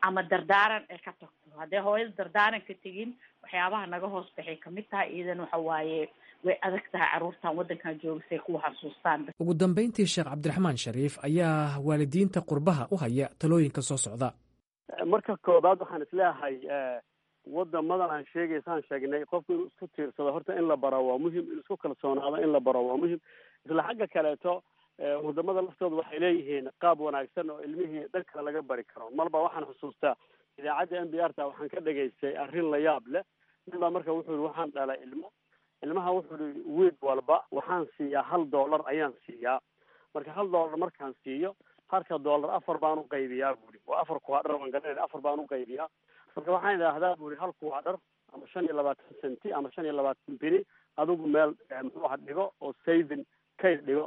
ama dardaaran ay ka tagto haddee hooyada dardaaran ka tegin waxyaabaha naga hoos baxay kamid tahay iidan waxa waaye way adag tahay carruurtan waddankan jooga say kuwa xasuustaan ugu dambayntii sheekh cabdiraxmaan shariif ayaa waalidiinta qurbaha u haya talooyinka soo socda marka koobaad waxaan isleeyahay wadamadan aan sheegaysaan sheegnay qofku inuu isku tiirsado horta in la baro waa muhim inuu isku kalsoonaado in la baro waa muhim isla xagga kaleeto wadamada laftooda waxay leeyihiin qaab wanaagsan oo ilmihii dhan kale laga bari karo marba waxaan xusuustaa idaacadda n b r ta waxaan ka dhegaystay arrin la yaab leh nin baa marka wuxuu yihi waxaan dhalay ilmo ilmaha wuxuu yihi wiid walba waxaan siiyaa hal dollar ayaan siiyaa marka hal dollar markaan siiyo halka dollar afar baan u qaybiyaa buuri waa afar kuwaadhar waan garanayna afar baan u qaybiyaa marka waxaan idhaahdaa buuri hal kuwaadhar ama shan iyo labaatan centi ama shan iyo labaatan bini adigu meel muxuu aha dhigo oo saving kayd dhigo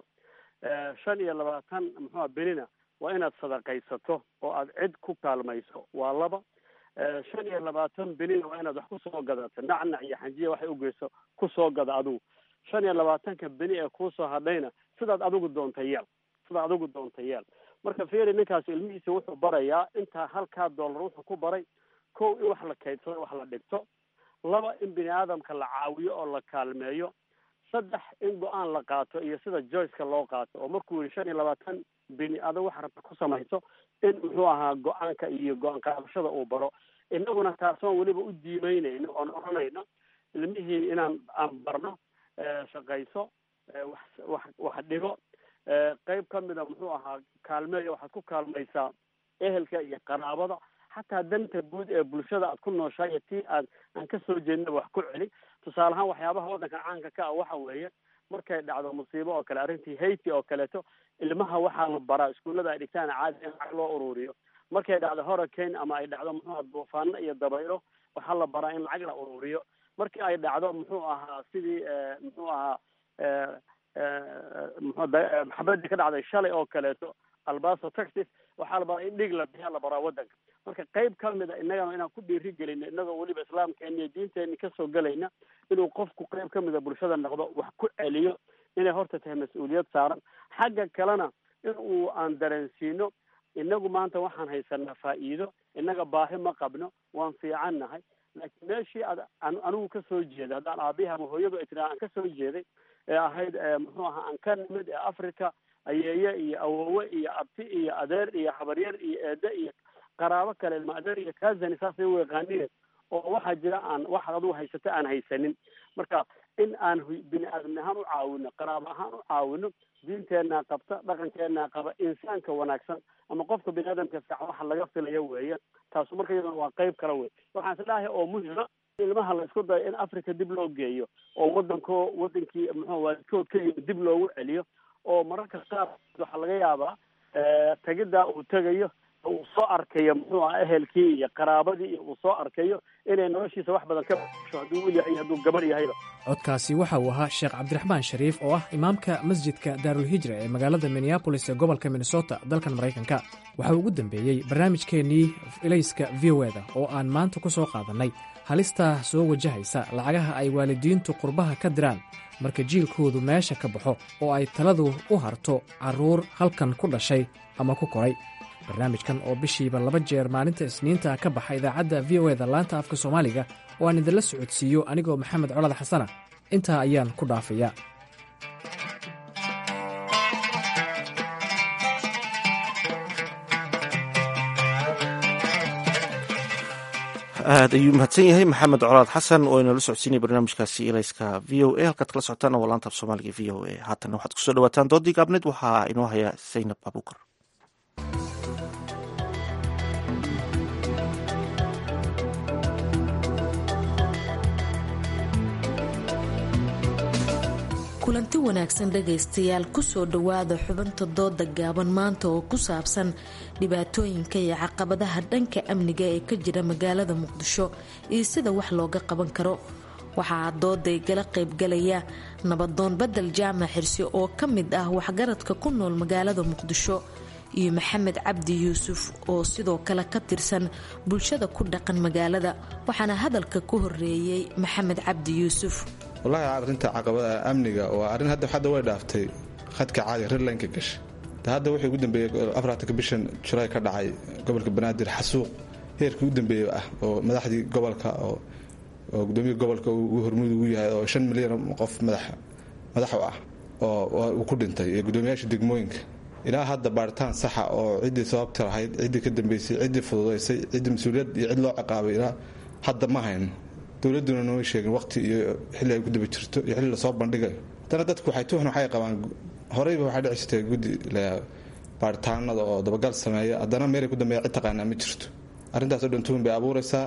shan iyo labaatan muxuuha benina waa inaad sadaqaysato oo aad cid ku kaalmayso waa laba shan iyo labaatan benina waa inaad wax kusoo gadato nacnac iyo xanjiya waxay ugeyso kusoo gada adigu shan iyo labaatanka beni ee kuusoo hadhayna sidaad adigu doonta yeel sidaad adigu doonta yeel marka feri ninkaas ilmihiisa wuxuu barayaa intaa halkaa dollar wuxuu ku baray kow in wax la kaydsado wax la dhigto laba in bini aadamka la caawiyo oo la kaalmeeyo saddex in go-aan la qaato iyo sida joyceka loo qaato oo markuu yihi shan iyo labaatan bini adag wax rabta ku samayso in muxuu ahaa go-aanka iyo go-aan qaadashada uu baro inaguna taasoon weliba u diimeynayno oon oranayno ilmihii inaan aan barno shaqayso wax wax wax dhigo qeyb kamida muxuu ahaa kaalmeeya waxaad ku kaalmaysaa ehelka iyo qaraabada xataa danta guud ee bulshada aad ku nooshahay iyo tii aad aan kasoo jeednaba wax ku celi tusaale ahaan waxyaabaha waddanka caanka ka ah waxa weeye markay dhacdo musiibo oo kale arrintii haiti oo kaleeto ilmaha waxaa la baraa iskuullada ay dhigtaan caadi in lacag loo ururiyo markay dhacdo hurricane ama ay dhacdo muxuu aha duufaano iyo dabaylo waxaa la baraa in lacag la ururiyo markii ay dhacdo muxuu ahaa sidii muxuu ahaa maxabadii ka dhacday shalay oo kaleeto albaso texas waxaa la baraa in dhig la bixiya la baraa waddanka marka qeyb kamid a innagana inaan ku dhiiri gelino innagoo weliba islaamkeena iyo diinteeni kasoo gelayna inuu qofku qeyb kamida bulshada noqdo wax ku celiyo inay horta tahay mas-uuliyad saaran xagga kalena in uu aan dareensiino inagu maanta waxaan haysanaa faa'iido innaga baahi ma qabno waan fiican nahay laakiin meeshii ad anigu kasoo jeeday haddaan aabihi ama hooyadu ay tiraa aan kasoo jeeday ee ahayd muxuu ahaa aan ka nimid ee africa ayeeye iyo awowe iyo abti iyo adeer iyo habaryar iyo eede iyo qaraabo kale ilma adeer iyo kazani saasay u yaqaanine oo waxaa jira aan waxaad adigu haysata aan haysanin marka in aan bini aadamni ahaan u caawino qaraabo ahaan u caawino diinteenaa qabta dhaqankeenaa qaba insaanka wanaagsan ama qofka bini aadamka fiican waxa laga filayo weeye taasu marka iyaduna waa qeyb kale wey waxaan isdhahay oo muhima ilmaha la isku dayo in africa dib loo geeyo oo waddanko waddankii muxuu waalidkood ka yimi dib loogu celiyo oo mararka qaar waxaa laga yaabaa tegiddaa uu tegayo uu soo arkayo muxuu aha ehelkii iyo qaraabadii iyo uu soo arkayo inay noloshiisa wax badan ka basho hadduu wiil yahay hadduu gabar yahayba codkaasi waxa uu ahaa sheekh cabdiraxmaan shariif oo ah imaamka masjidka daarulhijra ee magaalada minneabolis ee gobolka minnesota dalkan maraykanka waxa uu ugu dambeeyey barnaamijkeennii ilayska v o eda oo aan maanta ku soo qaadannay halistaa soo wajahaysa lacagaha ay waalidiintu qurbaha ka diraan marka jiilkoodu meesha ka baxo oo ay taladu u harto carruur halkan ku dhashay ama ku koray barnaamijkan oo bishiiba laba jeer maalinta isniinta ka baxa idaacadda v o eda laanta afka soomaaliga oo aan idinla socodsiiyo anigoo maxamed colad xasana intaa ayaan ku dhaafayaa aad ayuu mahadsan yahay maxamed colaad xasan oo inala socodsiinaya barnaamijkaasi ilayska v o a halkaad kala socotaan waa laanta af soomaaliga v o a haatana waxaad kusoo dhawaataan doodii gaabneed waxaa inoo haya zaynab abuukar kulanti wanaagsan dhegaystayaal kusoo dhowaada xubinta dooda gaaban maanta oo ku saabsan dhibaatooyinka iyo caqabadaha dhanka amniga ee ka jira magaalada muqdisho iyo sida wax looga qaban karo waxaa dooday gala qaybgalaya nabadoon badel jaamac xirsi oo ka mid ah waxgaradka ku nool magaalada muqdisho iyo maxamed cabdi yuusuf oo sidoo kale ka tirsan bulshada ku dhaqan magaalada waxaana hadalka ku horeeyey maxamed cabdi yuusuf wallaahi arrinta caqabada amniga waa arrin hadda hadda way dhaaftay khadka caadi redlineka gasha ta hadda wuxuu ugu dambeeyey afartanka bishan julaay ka dhacay gobolka banaadir xasuuq heerkii u dambeeya ah oo madaxdii gobolka oo oo gudoomiya gobolka uu hormuud ugu yahay oo shan milyan qof madax madax u ah oo uu ku dhintay iyo gudoomiyaasha degmooyinka ilaa hadda baaritaan saxa oo ciddii sababta lahayd ciddii ka dambeysay ciddii fududaysay ciddii mas-uuliyad iyo cid loo ciqaabay ilaa hadda ma hayno dowladduna nooma sheegin waqti iyo xilli ay ku daba jirto iyo xilli lasoo bandhigayo haddana dadku waxay tuhn waxay qabaan horeyba waxay dhici jirtay guddi baaritaanada oo dabagal sameeya haddana meelay ku dambeeya cid taqaanaa ma jirto arrintaasoo dhan tuhun bay abuuraysaa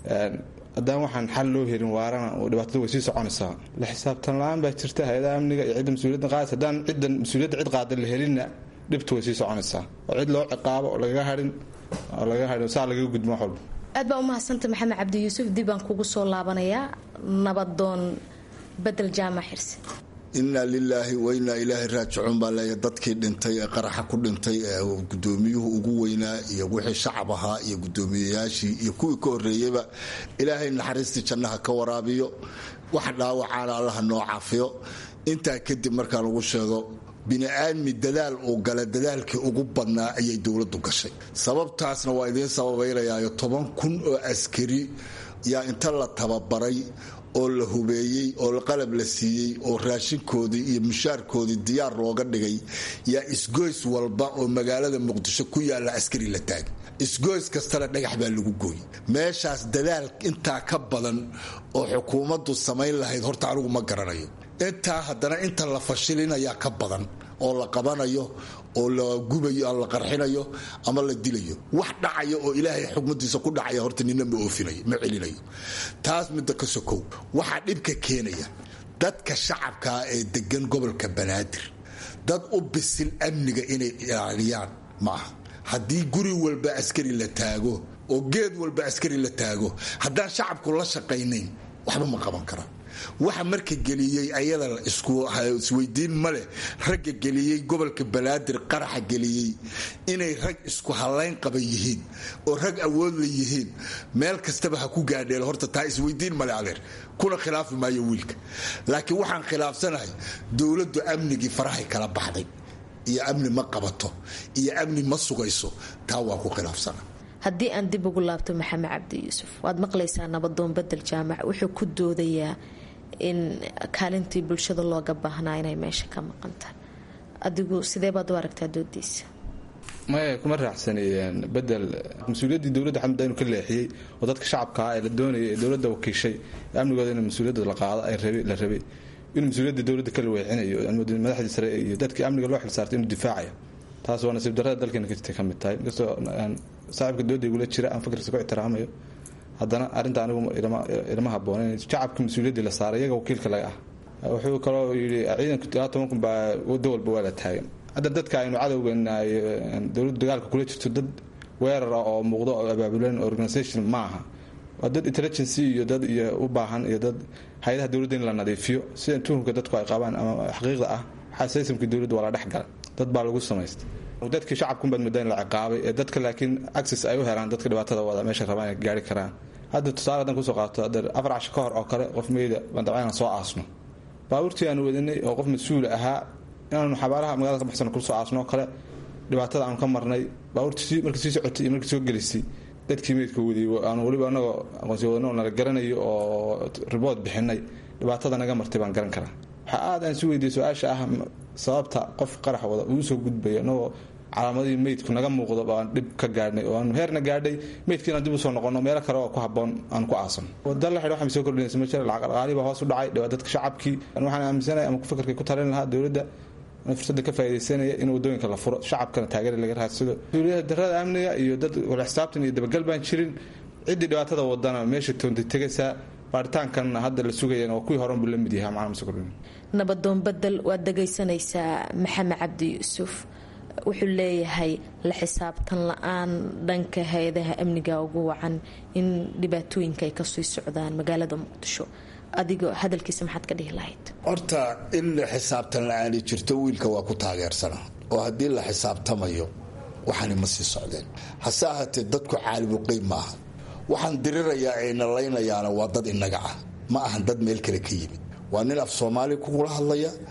haddaan waxaan xal loo helin waarana dhibaatada way sii soconaysaa la xisaabtan la-aan baa jirta hay-adaha amniga iyo cidda mas-uuliyadda qaadaysa haddaan ciddan mas-uuliyadda cid qaada la helinna dhibtu way sii soconaysaa oo cid loo ciqaabo oo lagaga harin oo lagaga harin saa lagaga gudmo wax walba aad baa u mahadsanta maxamed cabdi yuusuf dib baan kugu soo laabanayaa nabadoon bedel jaamac xirse inaa lilaahi wa inaa ilaahi raajicuun baa leeya dadkii dhintay ee qaraxa ku dhintay ee gudoomiyuhu ugu weynaa iyo wixii shacab ahaa iyo gudoomiyayaashii iyo kuwii ka horeeyeyba ilaahay naxariistii jannaha ka waraabiyo wax dhaawacaana allaha noo caafiyo intaa kadib markaa lagu sheego bini'aadmi dadaal uu gala dadaalkii ugu badnaa ayay dowladdu gashay sababtaasna waa idiin sababaynayaayo toban kun oo askari yaa inta la tababaray oo la hubeeyey oo qalab la siiyey oo raashinkoodii iyo mushaarkoodii diyaar looga dhigay yaa isgoys walba oo magaalada muqdisho ku yaalla askari la taagay isgoys kastana dhagax baa lagu gooyey meeshaas dadaal intaa ka badan oo xukuumaddu samayn lahayd horta anigu ma garanayo intaa haddana inta la fashilinayaa ka badan oo la qabanayo oo la gubayo la qarxinayo ama la dilayo wax dhacaya oo ilaahay xugmadiisa ku dhacaya horta nina ma oofinayo ma celinayo taas midda ka sokow waxaa dhibka keenaya dadka shacabkaa ee degan gobolka banaadir dad u bisil amniga inay ilaaliyaan ma aha haddii guri walba askari la taago oo geed walba askari la taago haddaan shacabku la shaqaynayn waxba ma qaban karaan waxa marka geliyey ayada isweydiin maleh ragga geliyey gobolka banaadir qaraxa geliyey inay rag isku halayn qaban yihiin oo rag awoodla yihiin meel kastaba ha ku gaadheel horta taa isweydiin male adeer kuna khilaafi maayo wiilka laakiin waxaan khilaafsanahay dowladdu amnigii farahay kala baxday iyo amni ma qabato iyo amni ma sugayso taa waa ku khilaafsana haddii aan dib ugu laabto maxamed cabdi yuusuf waad maqlaysaa nabadoon bedel jaamac wuxuu ku doodayaa in kaalintii bulshada looga baahnaa inay meesha ka maqantaan adigu sidee baad u aragtaa doodiisa maya kuma raacsani bedel mas-uuliyaddii dowladda xamda inuu ka leexiyey oo dadka shacabkaa ee la doonayay ee dowladda wakiishay amnigooda in mas-uuliyadda la qaado la rabay inuu mas-uuliyadda dowladda kala weexinayo madaxdii sare iyo dadkii amniga loo xilsaartay inuu difaacayo taas waa nasiib darrada dalkeena ka jirtay ka mid tahay inkastoo saaxiibka dooda igula jira aan fakirkiisa ku ixtiraamayo haddana arrinta anigu ilama haboonen shacabka mas-uuliyaddii la saaray iyaga wakiilka laga ah wuxuu kaloo yidhi ciidanku ilaa toban kun baa wado walba waa la taagan hadda dadka aynu cadowgeena dowladdu dagaalka kula jirto dad weerar ah oo muuqdo oo abaabulan organisation ma aha waa dad intelligency iyo dad iyo u baahan iyo dad hay-adaha dowladda in la nadiifiyo sida tuhumka dadku ay qabaan ama xaqiiqda ah waxaa saysamkii dowladda waa la dhex galay dad baa lagu samaystay dadkii shacabkunbaad mudda in la ciqaabay ee dadka laakiin access ay u helaan dadka dhibaatada wada meesha rabaan inay gaari karaan hadda tusaale hadan kusoo qaato hadda afar casho ka hor oo kale qof meyda baan dabcan inaan soo aasno baabuurtii aanu wadanay oo qof mas-uul ahaa inaanu xabaalaha magaalada ka baxsano kusoo aasno oo kale dhibaatada aanu ka marnay baabuurtii markii sii socotay iyo markii soo gelisay dadkii meydka wadiyey aanu weliba anagoo aqoonsi wadano oo nala garanayo oo ribood bixinay dhibaatada naga martay baan garan karaa waxaa aad aan si weydiiyey su-aasha ah sababta qof qarax wada uu soo gudbaya anagoo calaamadihii meydku naga muuqdo baan dhib ka gaadhnay oo aanu heerna gaadhay meydkii inaan dib usoo noqono meelo kale oo ku haboon aan ku aasan wada la xidh waxay soo kordhinaysa ma jira lacag dhaqaalihii baa hoos u dhacay dhawaa dadka shacabkii waxaan aaminsanaya ama ku fikirkay ku talin lahaa dowladda fursadda ka faaidaysanaya in wadooyinka la furo shacabkana taageera laga raadsado mas-uuliyada darada amniga iyo dad wala xisaabtan iyo dabagal baan jirin ciddii dhibaatada wadana meesha toontay tegaysaa baaritaankanna hadda la sugayana waa kuwii horan buu la mid yahay macna mase kordhin nabadoon bedel waad dhagaysanaysaa maxamed cabdi yuusuf wuxuu leeyahay la xisaabtan la-aan dhanka hay-adaha amniga ugu wacan in dhibaatooyinka ay kasii socdaan magaalada muqdisho adigoo hadalkiisa maxaad ka dhihi lahayd horta in xisaabtan la-aani jirto wiilka waa ku taageersana oo haddii la xisaabtamayo waxaani ma sii socdeen hase ahaatee dadku caalibuqeyb ma aha waxaan dirirayaa ay nalaynayaana waa dad inaga ah ma ahan dad meel kale ka yimid waa nin af soomaali kugula hadlaya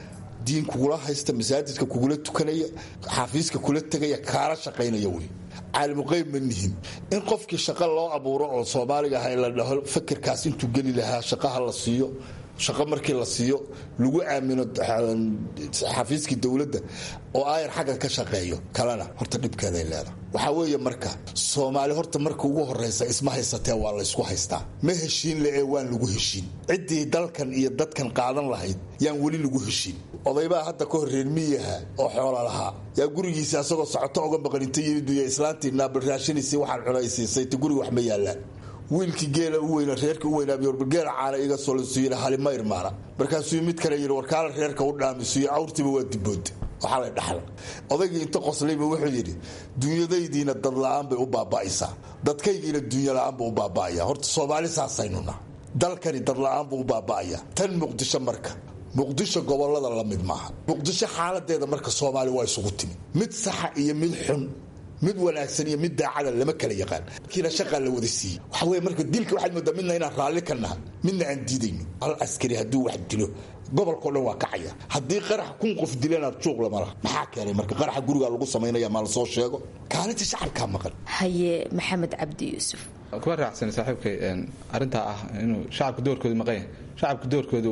diin kugula haysta masaajidka kugula tukanaya xafiiska kula tegaya kaala shaqaynaya wey caalimuqeyb ma nihin in qofkii shaqo loo abuuro oo soomaaliga aha la dhaho fakirkaas intuu geli lahaa shaqaha la siiyo shaqo markii la siiyo lagu aamino xafiiskii dowladda oo aayar xagga ka shaqeeyo kalena horta dhibkeeday leedahay waxaa weeye marka soomaali horta marka ugu horeysa isma haysatee waa laysku haystaa ma heshiin le ee waan lagu heshiin ciddii dalkan iyo dadkan qaadan lahayd yaan weli lagu heshiin odaybaa hadda ka hor reer miyaha oo xoola lahaa yaa gurigiisa asagoo socoto oga maqan inta yimiduya islaantii naabalraashinaysa waxaan cunaysiisay ta guriga wax ma yaallaan wiilkii geela u weyna reerka u weynaabiyorgeela caana iga solasuuyina halima irmaana markaasuu mid kale yidhi warkaala reerka u dhaamisuyo awrtiiba waa dibooda waxaa lay dhaxla odaygii inta qoslayba wuxuu yidhi duunyadaydiina dad la-aan bay u baaba'aysaa dadkaygiina duunya la-aan buu u baaba'aya horta soomaali saasaynuna dalkani dad la-aan buu u baaba'aya tan muqdisho marka muqdisho gobolada la mid maaha muqdisho xaaladeeda marka soomaali waa isugu timi mid saxa iyo mid xun mid wanaagsan iyo mid daacada lama kala yaqaan kiina shaqaa la wada siiyey waxa weye marka dilka waxaad moodaa midna inaan raalli ka nahay midna aan diidayno hal askari hadduu wax dilo gobolkao dhan waa kacaya haddii qarax kun qof dilanaad juuq lama laha maxaa keenay marka qaraxa gurigaa lagu samaynaya maa lasoo sheego kaalinta shacabkaa maqan haye maxamed cabdi yuusuf kuma raacsan saaxiibkay arintaa ah inuu shacabka doorkooda maqan yahay shacabka doorkooda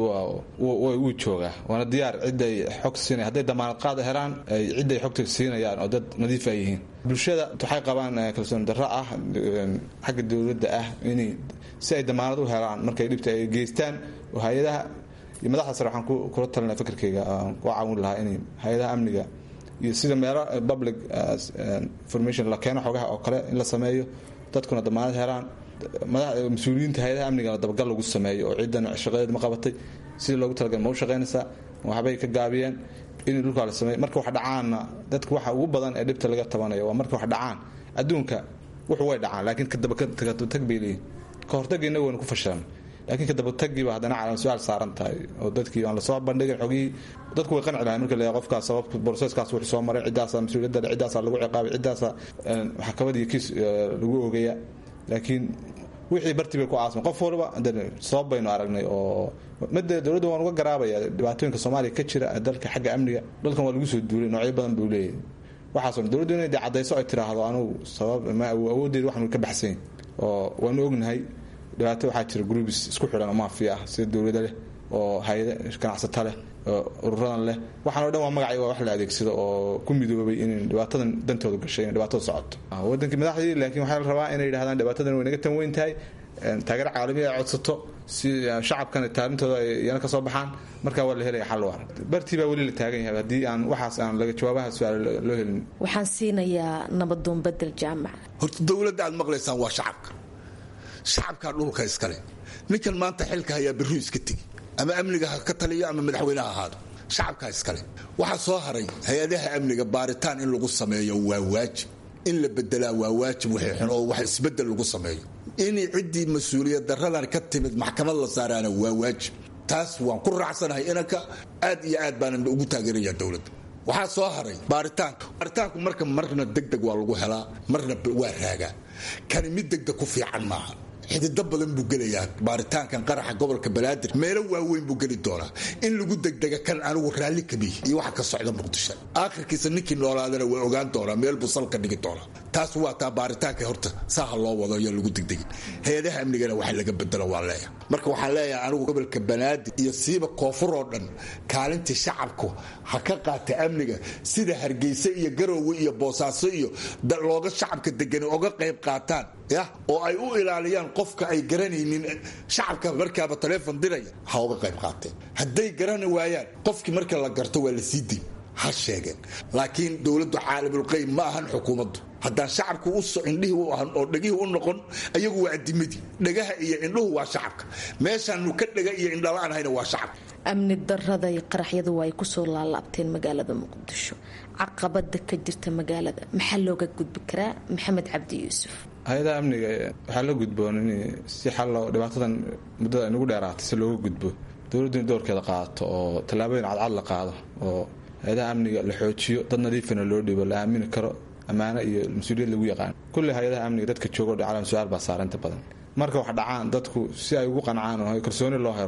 wuu joogaa waana diyaar ciday xog siinay hadday damaanad qaada helaan ciday xogta siinayaan oo dad nadiif ay yihiin bulshada waxay qabaan kalsooni darro ah xagga dowladda ah in si ay damaanad u helaan markay dhibta ay geystaan oo hay-adaha iyo madaxda sare waxaan kula talina fikirkayga ku caawin lahaa in hay-adaha amniga iyo sida meelo public information la keeno xogaha oo kale in la sameeyo dadkuna damaanad helaan mas-uuliyiinta hay-adaha amnigana dabagal lagu sameeyo oo ciidan shaqadeed ma qabatay sidii loogu talagal ma u shaqaynaysaa waxbay ka gaabiyeen in dhulkaa la sameeyo marka wax dhacaanna dadka waxa ugu badan ee dhibta laga tabanayo waa marka wax dhacaan adduunka wuxuu way dhacaan laakiin kadabatag bay leeyihin ka hortagga innagu waynu ku fashilan laakiin kadabataggiiba haddana calan su-aal saaran tahay oo dadkii aan lasoo bandhigin xogihii dadku way qanci lahay marka la qofkaas sababta broseskaas wuxuu soo maray ciddaasaa mas-uuliyadda le ciddaasaa lagu ciqaabay ciddaasaa maxkamad iyo kiis lagu oogaya laakiin wixii bartii bay ku aasmay qof waliba sabab baynu aragnay oo made dowladda waan uga garaabaya dhibaatooyinka soomaaliya ka jira dalka xagga amniga dalkan waa lagu soo duulay noocyo badan buu leeyahay waxaasoo dowladdu inay de cadayso ay tiraahdo anugu sabab ma awooddeeda waxnu ka baxsanyin oo waanu ognahay dhibaato waxaa jira groubis isku xidhan oo maafiya ah sida dowlada leh oo hay-ada ganacsato leh oo ururadan leh waxaan o dhan waa magacii waa wax la adeegsado oo ku midoobay in dhibaatadan dantooda gashay in dhibaatada socoto wadankii madaxdii laakiin waxaa la rabaa inay yidhahdaan dhibaatadan way naga tan weyn tahay taageero caalamiya ay codsato si shacabkana taalintooda yana ka soo baxaan markaa waa la helaya xal waara bartii baa weli la taagan yahay haddii aan waxaas aan laga jawaabaha su-aal loo helin waxaan siinayaa nabadoon bedel jaamac horta dowladda aad maqlaysaan waa shacabka shacabkaa dhulka iskale ninkan maanta xilka hayaa birru iska tegi ama amniga ha ka taliyo ama madaxweyneha ahaado shacabkaa iskale waxaa soo haray hay-adaha amniga baaritaan in lagu sameeyo waa waajib in la bedelaa waa waajib wixii xun oo wax isbedel lagu sameeyo in ciddii mas-uuliyad daradan ka timid maxkamad la saaraana waa waajib taas waan ku raacsanahay inanka aad iyo aad baanan ugu taageeraya dowladda waxaa soo haray baaritaanka baaritaanku marka marna degdeg waa lagu helaa marna waa raagaa kani mid degdeg ku fiican maaha xidido badan buu gelayaa baaritaankan qaraxa gobolka banaadir meelo waaweyn buu geli doonaa in lagu degdega kan anigu raalli kamiy iyo waxa ka socda muqdisho aakhirkiisa ninkii noolaadana waa ogaan doonaa meel buu salka dhigi doonaa taas waa taa baaritaanka horta saaha loo wado ayaa lagu degdegin hay-adaha amnigana waxa laga bedelo waa leeyahay marka waxaan leeyahay anigu gobolka banaadir iyo siiba koonfur oo dhan kaalintii shacabku ha ka qaata amniga sida hargeysa iyo garoowe iyo boosaaso iyo looga shacabka degani oga qayb qaataan ya oo ay u ilaaliyaan qofka ay garanaynin shacabka markaaba taleefon diraya ha uga qayb qaateen hadday garani waayaan qofkii marka la garto waa la sii day ha sheegeen laakiin dowladdu caalamulqeyb ma ahan xukuumaddu haddaan shacabku indhihii u ahan oo dhegihii u noqon ayagu waa adimadii dhegaha iyo indhuhu waa shacabka meeshaanu ka dhega iyo indhala-aan hayna waa shacabka amni darada iyo qaraxyadu waa ay kusoo laalaabteen magaalada muqdisho caqabada ka jirta magaalada maxaa looga gudbi karaa maxamed cabdi yuusuf hay-adaha amniga waxaa la gudboon in si xallo dhibaatadan muddada inagu dheeraatay si looga gudbo dowladdu in doorkeeda qaadato oo tallaabooyin cadcad la qaado oo hay-adaha amniga la xoojiyo dad nadiifana loo dhibo la aamini karo ammaano iyo mas-uuliyad lagu yaqaan kulli hay-adaha amniga dadka joogo calan su-aal baa saara inta badan marka wax dhacaan dadku si ay ugu qancaan oo kalsooni loo helo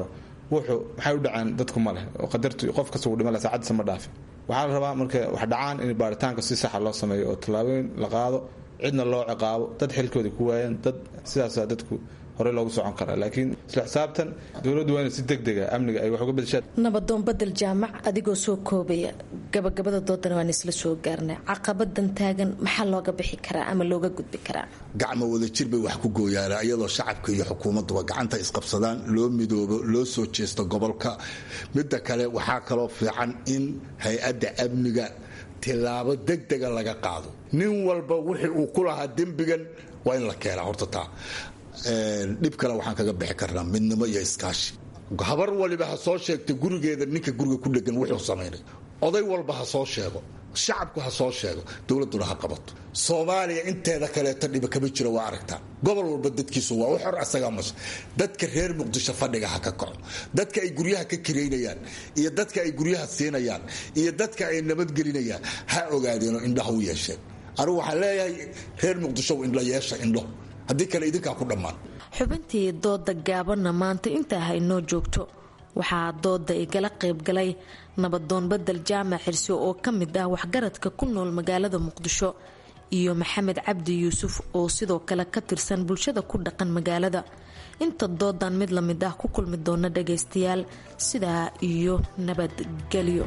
wuxuu maxay u dhaceen dadku ma leh oo qadartu qof kasta uu dhima leh saacadiisa ma dhaafin waxaa la rabaa marka wax dhacaan in baaritaanka si saxa loo sameeyo oo tallaabooyin la qaado cidna loo ciqaabo dad xilkooda ku waayaan dad sidaasaa dadku hore loogu socon karaa laakiin isla xisaabtan dowladdu waa inay si deg dega amniga ay wax uga bedeshaan nabadoon badel jaamac adigoo soo koobaya gabagabada doodana waan isla soo gaarnay caqabadan taagan maxaa looga bixi karaa ama looga gudbi karaa gacmo wadajir bay wax ku gooyaana iyadoo shacabka iyo xukuumadduba gacanta isqabsadaan loo midoobo loo soo jeesto gobolka midda kale waxaa kaloo fiican in hay-adda amniga tilaabo degdega laga qaado nin walba wixii uu ku lahaa dembigan waa in la keenaa horta taa dhib kale waxaan kaga bixi karnaa midnimo iyo iskaashi habar waliba ha soo sheegta gurigeeda ninka guriga ku dhegan wuxuu samaynay oday walba ha soo sheego shacabku ha soo sheego dowladduna ha qabato soomaaliya inteeda kaleeto dhiba kama jiro waa aragtaa gobol walba dadkiisu waa u xor asagaa masha dadka reer muqdisho fadhiga ha ka kaco dadka ay guryaha ka kiraynayaan iyo dadka ay guryaha siinayaan iyo dadka ay nabadgelinayaan ha ogaadeenoo indhaha u yeesheen anigu waxaan leeyahay reer muqdisho indho yeesha indho haddii kale idinkaa ku dhammaan xubintii dooda gaabanna maanta intaa haynoo joogto waxaa dooda igala qaybgalay nabadoon badel jaamac xirsi oo ka mid ah waxgaradka ku nool magaalada muqdisho iyo maxamed cabdi yuusuf oo sidoo kale ka tirsan bulshada ku dhaqan magaalada inta doodan mid la mid ah ku kulmi doona dhagaystayaal sidaa iyo nabadgelyo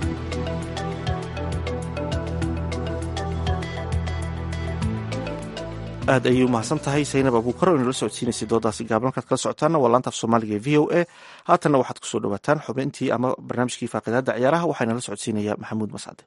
aad ayay umahadsan tahay saynab abuukar oo inala socodsiinaysay doodaasi gaaban halkaad kala socotaana waa laanta af soomaaliga ee v o a haatanna waxaad kusoo dhawaataan xubintii ama barnaamijkii faaqidaada ciyaaraha waxaa inala socodsiinaya maxamuud mascade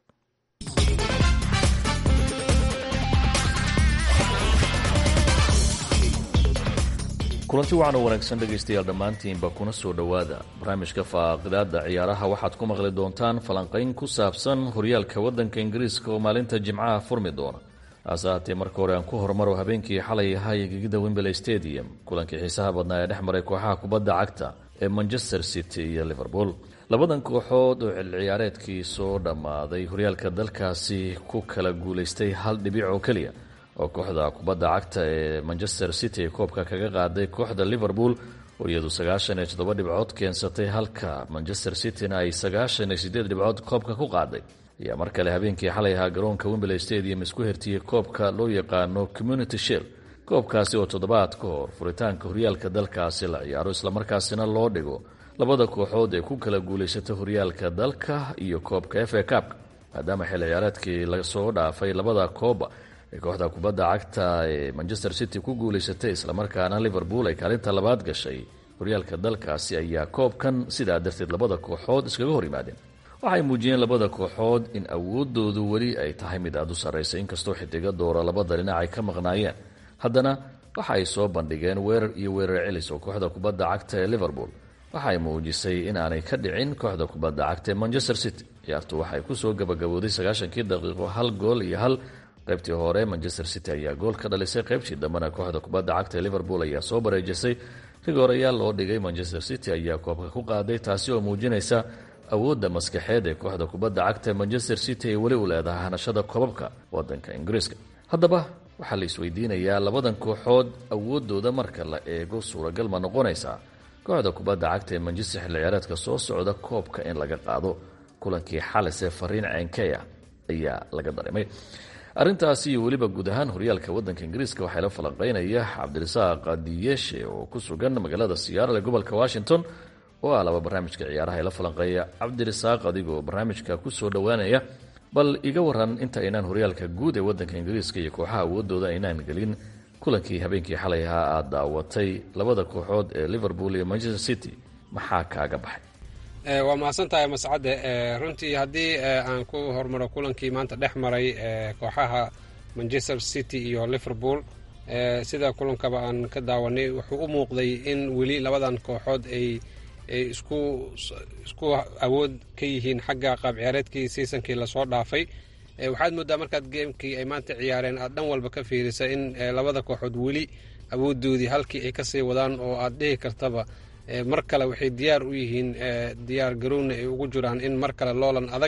kulanti wacan oo wanaagsan dhegaystayaal dhammaantiinba kuna soo dhowaada barnaamijka faaqidaada ciyaaraha waxaad ku maqli doontaan falanqayn ku saabsan horyaalka waddanka ingiriiska oo maalinta jimcaha furmi doona hase haatee marka hore aan ku horumaro habeenkii xalay ahaa ee gegida wembley stadium kulankii xiisaha badnaa ee dhex maray kooxaha kubadda cagta ee manchester city iyo liverpool labadan kooxood oo xil ciyaareedkii soo dhammaaday horyaalka dalkaasi ku kala guulaystay hal dhibic oo keliya oo kooxda kubadda cagta ee manchester city ee koobka kaga qaaday kooxda liverpool oo iyadu sagaashan iyo toddoba dhibcood keensatay halka manchester cityna ay sagaashan iyo sideed dhibcood koobka ku qaaday ayaa mar kale habeenkii xalay ahaa garoonka wembley stadium isku hertiyey koobka loo yaqaano community shield koobkaasi oo toddobaad ka hor furitaanka horyaalka dalkaasi la ciyaaro islamarkaasina loo dhigo labada kooxood ee ku kala guulaysata horyaalka dalka iyo koobka f a cupka maadaama xil ciyaareedkii lasoo dhaafay labada kooba ee kooxda kubadda cagta ee manchester city ku guulaysatay islamarkaana liverpool ay kaalinta labaad gashay horyaalka dalkaasi ayaa koobkan sidaa darteed labada kooxood iskaga hor yimaadeen waxay muujiyeen labada kooxood in awoodoodu weli ay tahay mid aada u sarraysa inkastoo xidiga doora labada dhinac ay ka maqnaayeen haddana waxa ay soo bandhigeen weerar iyo weerar celis oo kooxda kubadda cagta ee liverpool waxay muujisay in aanay ka dhicin kooxda kubadda cagta ee manchester city ciyaartu waxay kusoo gabagabooday sagaashankii daqiiqo hal gool iyo hal qaybtii hore manchester city ayaa gool ka dhalisay qaybtii dambena kooxda kubadda cagta ee liverpool ayaa soo bareejisay rigoorayaal loo dhigay manchester city ayaa koobka ku qaaday taasi oo muujinaysa awoodda maskaxeed ee kooxda kubadda cagta ee manchester city ay weli u leedahay hanashada koobabka wadanka ingiriiska haddaba waxaa la isweydiinayaa labadan kooxood awoodooda marka la eego suuragal ma noqonaysaa kooxda kubadda cagta ee manchester xilli ciyaareedka soo socda koobka in laga qaado kulankii xalise fariin ceenkeya ayaa laga dareemay arrintaasi iyo weliba guud ahaan horyaalka wadanka ingiriiska waxaa la falanqeynaya cabdirasaaq diyeshe oo ku sugan magaalada siyaarale gobolka washington oo ah laba barnaamijka ciyaaraha ee la falanqeeya cabdirasaaq adigoo barnaamijka kusoo dhowaanaya bal iga waran inta aynaan horyaalka guud ee wadanka ingiriiska iyo kooxaha awoodooda aynaan gelin kulankii habeenkii xalay ahaa aad daawatay labada kooxood ee liverpool iyo manchester city maxaa kaaga baxay waa mahadsan tahay mascade runtii haddii aan ku hormaro kulankii maanta dhex maray kooxaha manchester city iyo liverpool sida kulankaba aan ka daawanay wuxuu u muuqday in weli labadan kooxood ay ay isku isku awood ka yihiin xagga qaab ciyaareedkii seasonkii lasoo dhaafay waxaad moodaa markaad geemkii ay maanta ciyaareen aad dhan walba ka fiirisa in labada kooxood weli awoodoodii halkii ay kasii wadaan oo aad dhihi kartaba mar kale waxay diyaar u yihiin diyaar garowna ay ugu jiraan in mar kale loolan adag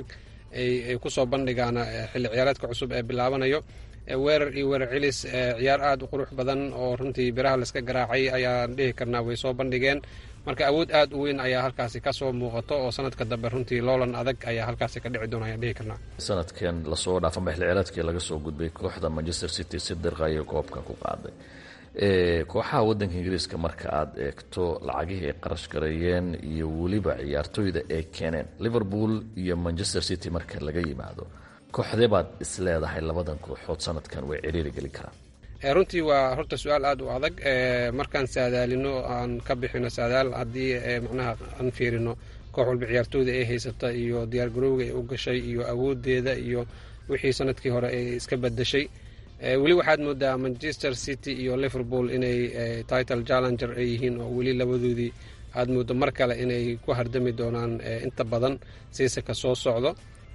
ay kusoo bandhigaan xilli ciyaareedka cusub ee bilaabanayo weerar iyo weerar celis ciyaar aada u qurux badan oo runtii biraha layska garaacay ayaan dhihi karnaa way soo bandhigeen marka awood aad u weyn ayaa halkaasi kasoo muuqato oo sanadka dambe runtii loolan adag ayaa halkaasi ka dhici doona ayaan dhihi karnaa sanadkan lasoo dhaafan baxilciyaareedkii laga soo gudbay kooxda manchester city si dirqayo koobka ku qaaday kooxaha wadanka ingiriiska marka aad eegto lacagihii ay qarash gareeyeen iyo weliba ciyaartooyda ay keeneen liverpool iyo manchester city marka laga yimaado kooxdee baad isleedahay labadan kooxood sanadkan way ciriiri geli karaan runtii waa horta su-aal aada u adag markaan saadaalino aan ka bixino saadaal haddii macnaha aan fiirino koox walba ciyaartooyda ay haysata iyo diyaargarowga ay u gashay iyo awoodeeda iyo wixii sanadkii hore ay iska badashay weli waxaad moodaa manchester city iyo liverpool inay title challenger ay yihiin oo weli labadoodii aad moodo mar kale inay ku hardami doonaan inta badan siisaka soo socdo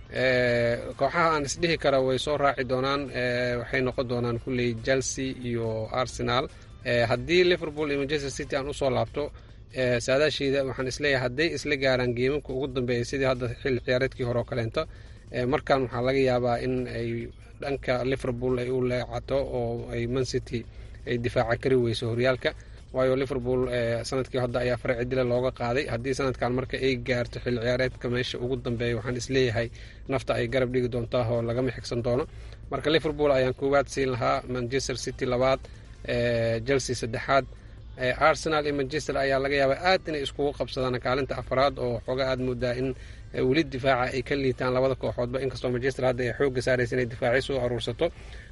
kooxaha aan isdhihi kara way soo raaci doonaan waxay noqon doonaan kulley chelsea iyo arsenal haddii liverpool iyo manchester city aan usoo laabto saadaasheeda waxaan isleeyahay hadday isla gaaraan geemanka ugu dambeeya sidii hadda xilli ciyaareedkii hore oo kaleento markan waxaa laga yaabaa in ay dhanka liverpool ay u leecato oo ay mancity ay difaaca kari weyso horyaalka waayo liverpool sanadkii hadda ayaa farci dila looga qaaday haddii sanadkan marka ay gaarto xilli ciyaareedka meesha ugu dambeeya waxaan isleeyahay nafta ay garab dhigi doontaa oo lagama xigsan doono marka liverpool ayaan koowaad siin lahaa manchester city labaad chelsea saddexaad arsenal iyo manchester ayaa laga yaabaa aad inay iskugu qabsadaan kaalinta afraad oo xooga aad moodaa in weli difaaca ay ka liitaan labada kooxoodba inkastoo manchester hadda ay xooga saaraysa inay difaaci soo aruursato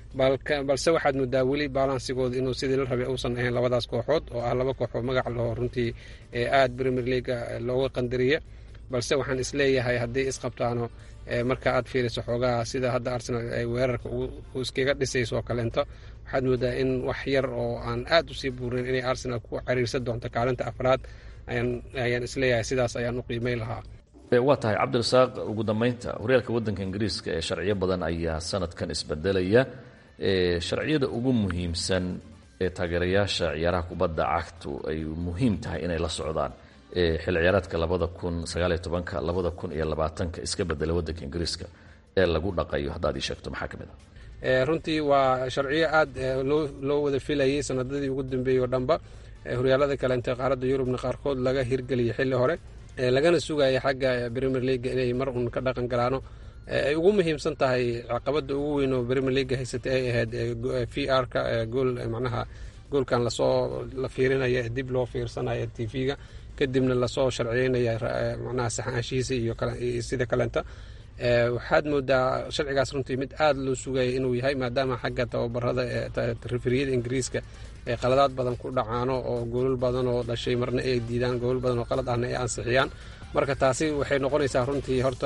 balse waxaad moodaa weli balansigooda inuu sidii la rabay uusan ahayn labadaas kooxood oo ah laba kooxood magac laho runtii aad premier leaga looga qandariya balse waxaan isleeyahay haddii isqabtaano marka aad fiiriso xoogaha sida hadda arsenal ay weerarka iskaga dhisayso oo kaleento waxaad moodaa in wax yar oo aan aad usii buurin inay arsenal ku cariirsan doonto kaalinta afraad ayaan isleeyahay sidaas ayaan u qiimay lahaa waa tahay cabdirasaaq ugu dambeynta horyaalka wadanka ingiriiska ee sharciyo badan ayaa sanadkan isbedelaya sharciyada ugu muhiimsan ee taageerayaasha ciyaaraha kubadda cagtu ay muhiim tahay inay la socdaan xilli ciyaareedka labada kun sagaaliyo tobanka labada kun iyo labaatanka iska bedela wadanka ingiriiska ee lagu dhaqayo haddaad ii sheegto maxaa ka mid ah runtii waa sharciyo aad loo wada filayay sanadadii ugu dambeeyey oo dhanba horyaalada kaleente qaaradda yurubna qaarkood laga hirgeliyay xilli hore lagana sugaya xagga premier leaga inay mar uun ka dhaqan galaano ay ugu muhiimsan tahay caqabada ugu weyn oo premier leaga haysatay ay ahayd v r ka gool macnaha goolkan lasoo la fiirinaya dib loo fiirsanaya t v-ga kadibna lasoo sharciyeynaya macnaha saxaanshihiisa iyo sida kaleenta waxaad moodaa sharcigaas runtii mid aada loo sugaya inuu yahay maadaama xagga tababarada referiyada ingiriiska ee qaladaad badan ku dhacaano oo goolal badan oo dhashay marna ay diidaan goolal badan oo qalad ahna ay ansixiyaan marka taasi waxay noqonaysaa runtii horta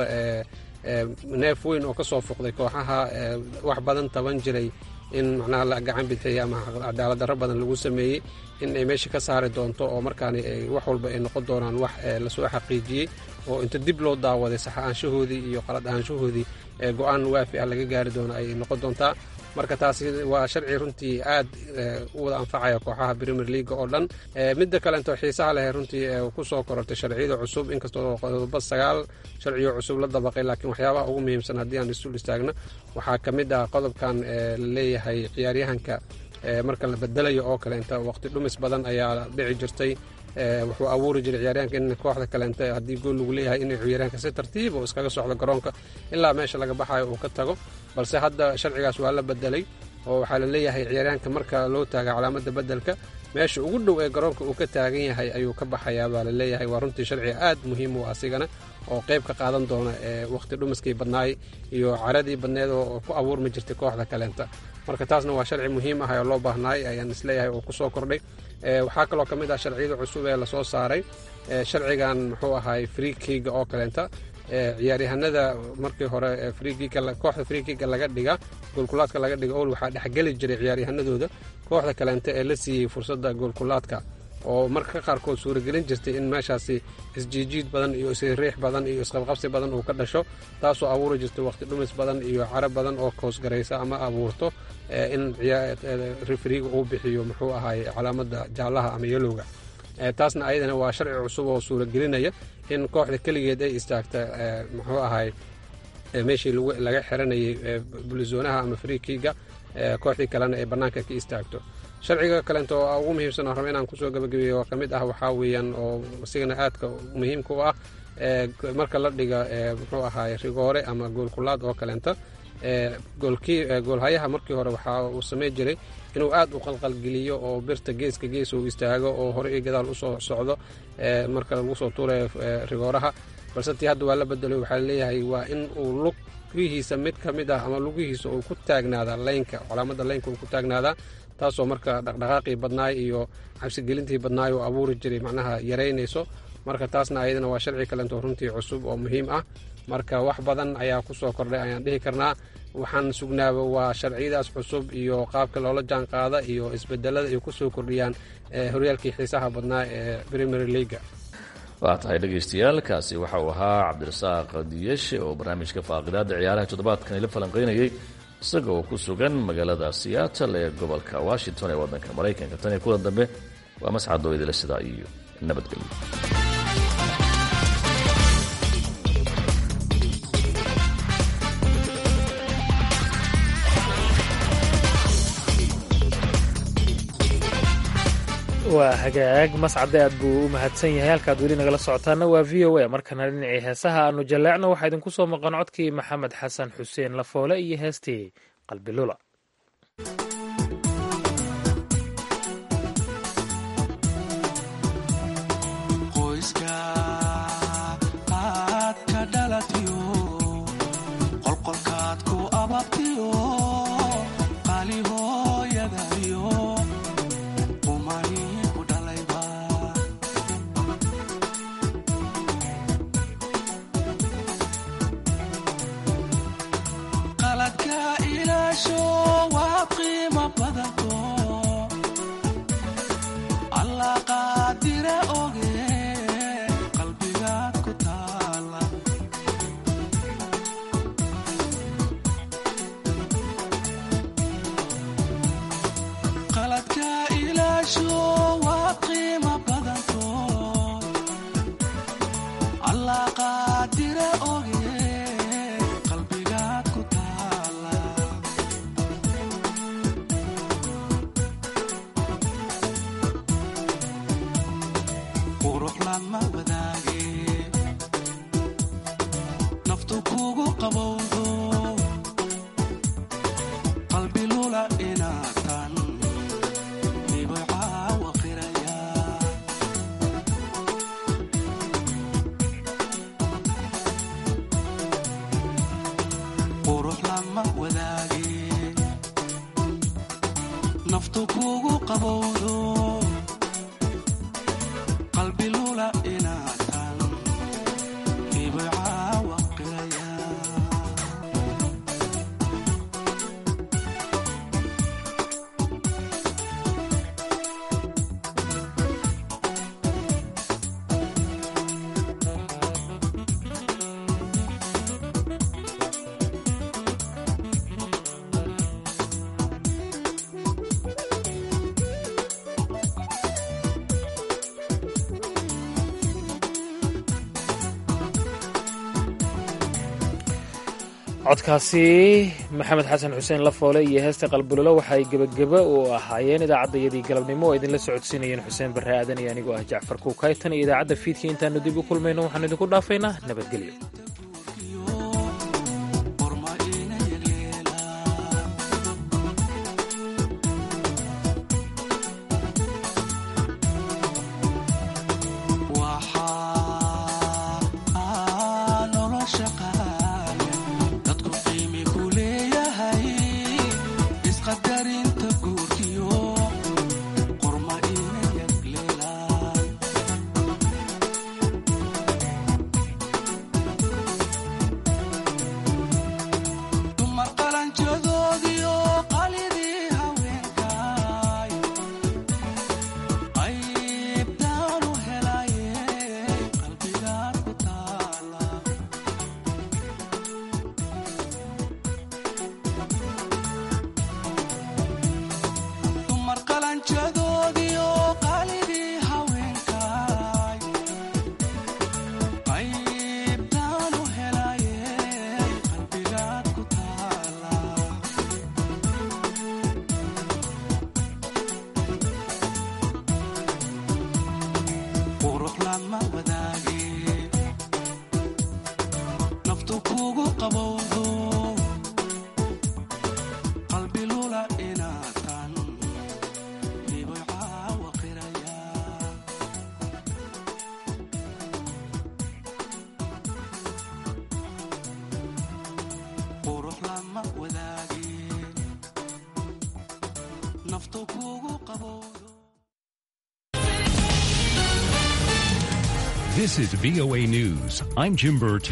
neef weyn oo kasoo fuqday kooxaha wax badan taban jiray in macnaha la gacan bidxiyey ama cadaalad darro badan lagu sameeyey in ay meesha ka saari doonto oo markaani wax walba ay noqon doonaan wax lasoo xaqiijiyey oo inta dib loo daawaday sax ahaanshahoodii iyo qalad ahaanshahoodii go-aan waafi ah laga gaari doono ay noqon doontaa marka taasi waa sharci runtii aad u wada anfacaya kooxaha premier leaga oo dhan midda kalento xiisaha leh runtii kusoo korortay sharciyada cusub inkastoo qodobo sagaal sharciyo cusub la dabaqay laakiin waxyaabaha ugu muhiimsan haddii aan isul istaagno waxaa ka mid ah qodobkan la leeyahay ciyaaryahanka marka la bedelayo oo kaleenta waqti dhumis badan ayaa dhici jirtay wuxuu abuuri jiray ciyaaryahanka in kooxda kaleente haddii gool lagu leeyahay inay ciyaaryahanka si tartiib oo iskaga socdo garoonka ilaa meesha laga baxayo uu ka tago balse hadda sharcigaas waa la bedelay oo waxaa la leeyahay ciyaaryahanka marka loo taaga calaamada bedelka meesha ugu dhow ee garoonka uu ka taagan yahay ayuu ka baxayaa baa la leeyahay waa runtii sharciga aad muhiim u asigana oo qayb ka qaadan doona waqti dhumiskii badnaay iyo caradii badneed oo ku abuurmi jirtay kooxda kaleenta marka taasna waa sharci muhiim ah oo loo baahnaay ayaan isleeyahay oo kusoo kordhay waxaa kaloo ka mid ah sharciyada cusub ee lasoo saaray sharcigan muxuu ahay freekiga oo kaleenta ciyaaryahanada markii hore kooxda freekiga laga dhiga goolkulaadka laga dhiga ol waxaa dhexgeli jiray ciyaaryahanadooda kooxda kaleente ee la siiyey fursadda goolkulaadka oo marka qaarkood suuragelin jirtay in meeshaasi isjiijiid badan iyo isriix badan iyo isqabqabsi badan uu ka dhasho taasoo abuuri jirtay waqti dhumis badan iyo caro badan oo koosgaraysa ama abuurto in refriga uu bixiyo muxuu ahay calaamada jaalaha ama yelowga taasna ayadana waa sharci cusub oo suuragelinaya in kooxda keligeed ay istaagta muxuu ahay meeshii laga xiranayay bulizonaha ama freekiga kooxdii kalena ay bannaanka ka istaagto sharciga kaleento oo ugu muhiimsan oo raba inaan kusoo gabagabeeyo oo kamid ah waxaa weeyaan oo isigana aadka muhiimka u ah marka la dhiga muxuu ahaay rigoore ama goolkulaad oo kaleenta goolhayaha markii hore waxaa uu samey jiray inuu aad u qalqalgeliyo oo birta geeska gees uu istaago oo hore iyo gadaal usoo socdo marka lagu soo tuurayo rigooraha balse tii hadda waa la bedelay waxaa leeyahay waa in uu lugihiisa mid ka mid ah ama lugihiisa uu ku taagnaadaa laynka calaamada laynka uu ku taagnaadaa taasoo marka dhaqdhaqaaqii badnaay iyo cabsigelintii badnaay oo abuuri jiray macnaha yaraynayso marka taasna ayadana waa sharci kalento runtii cusub oo muhiim ah marka wax badan ayaa kusoo kordhay ayaan dhihi karnaa waxaan sugnaaba waa sharciyadaas cusub iyo qaabka loola jaan qaada iyo isbedelada ay kusoo kordhiyaan horyaalkii xiisaha badnaa ee premier leaga waa tahay dhegaystayaal kaasi waxa uu ahaa cabdirasaaq diyeshe oo barnaamijka faaqidaada ciyaaraha toddobaadkan ila falanqaynayay isaga oo ku sugan magaalada seattle ee gobolka washington ee waddanka maraykanka tan iyo kulan dambe waa mascadoo idila sidaa iyo nabadgelyo waa hagaag mascade aad buu u mahadsan yahay halkaad weli nagala socotaana waa v o a markana dhinacii heesaha aanu jalleecno waxaa idinku soo maqan codkii maxamed xasan xuseen lafoole iyo heestii qalbilula codkaasi maxamed xasan xuseen lafoole iyo heesta qalbulolo waxaay gebageba u ahaayeen idaacaddayadii galabnimo oo idinla socodsiinayeen xuseen barre aadan iyo anigoo ah jacfar kuukaytan iyo idaacadda fiidkii intaanu dib u kulmayno waxaanu idinku dhaafaynaa nabadgelyo This is VOA News. I'm Jim Burr.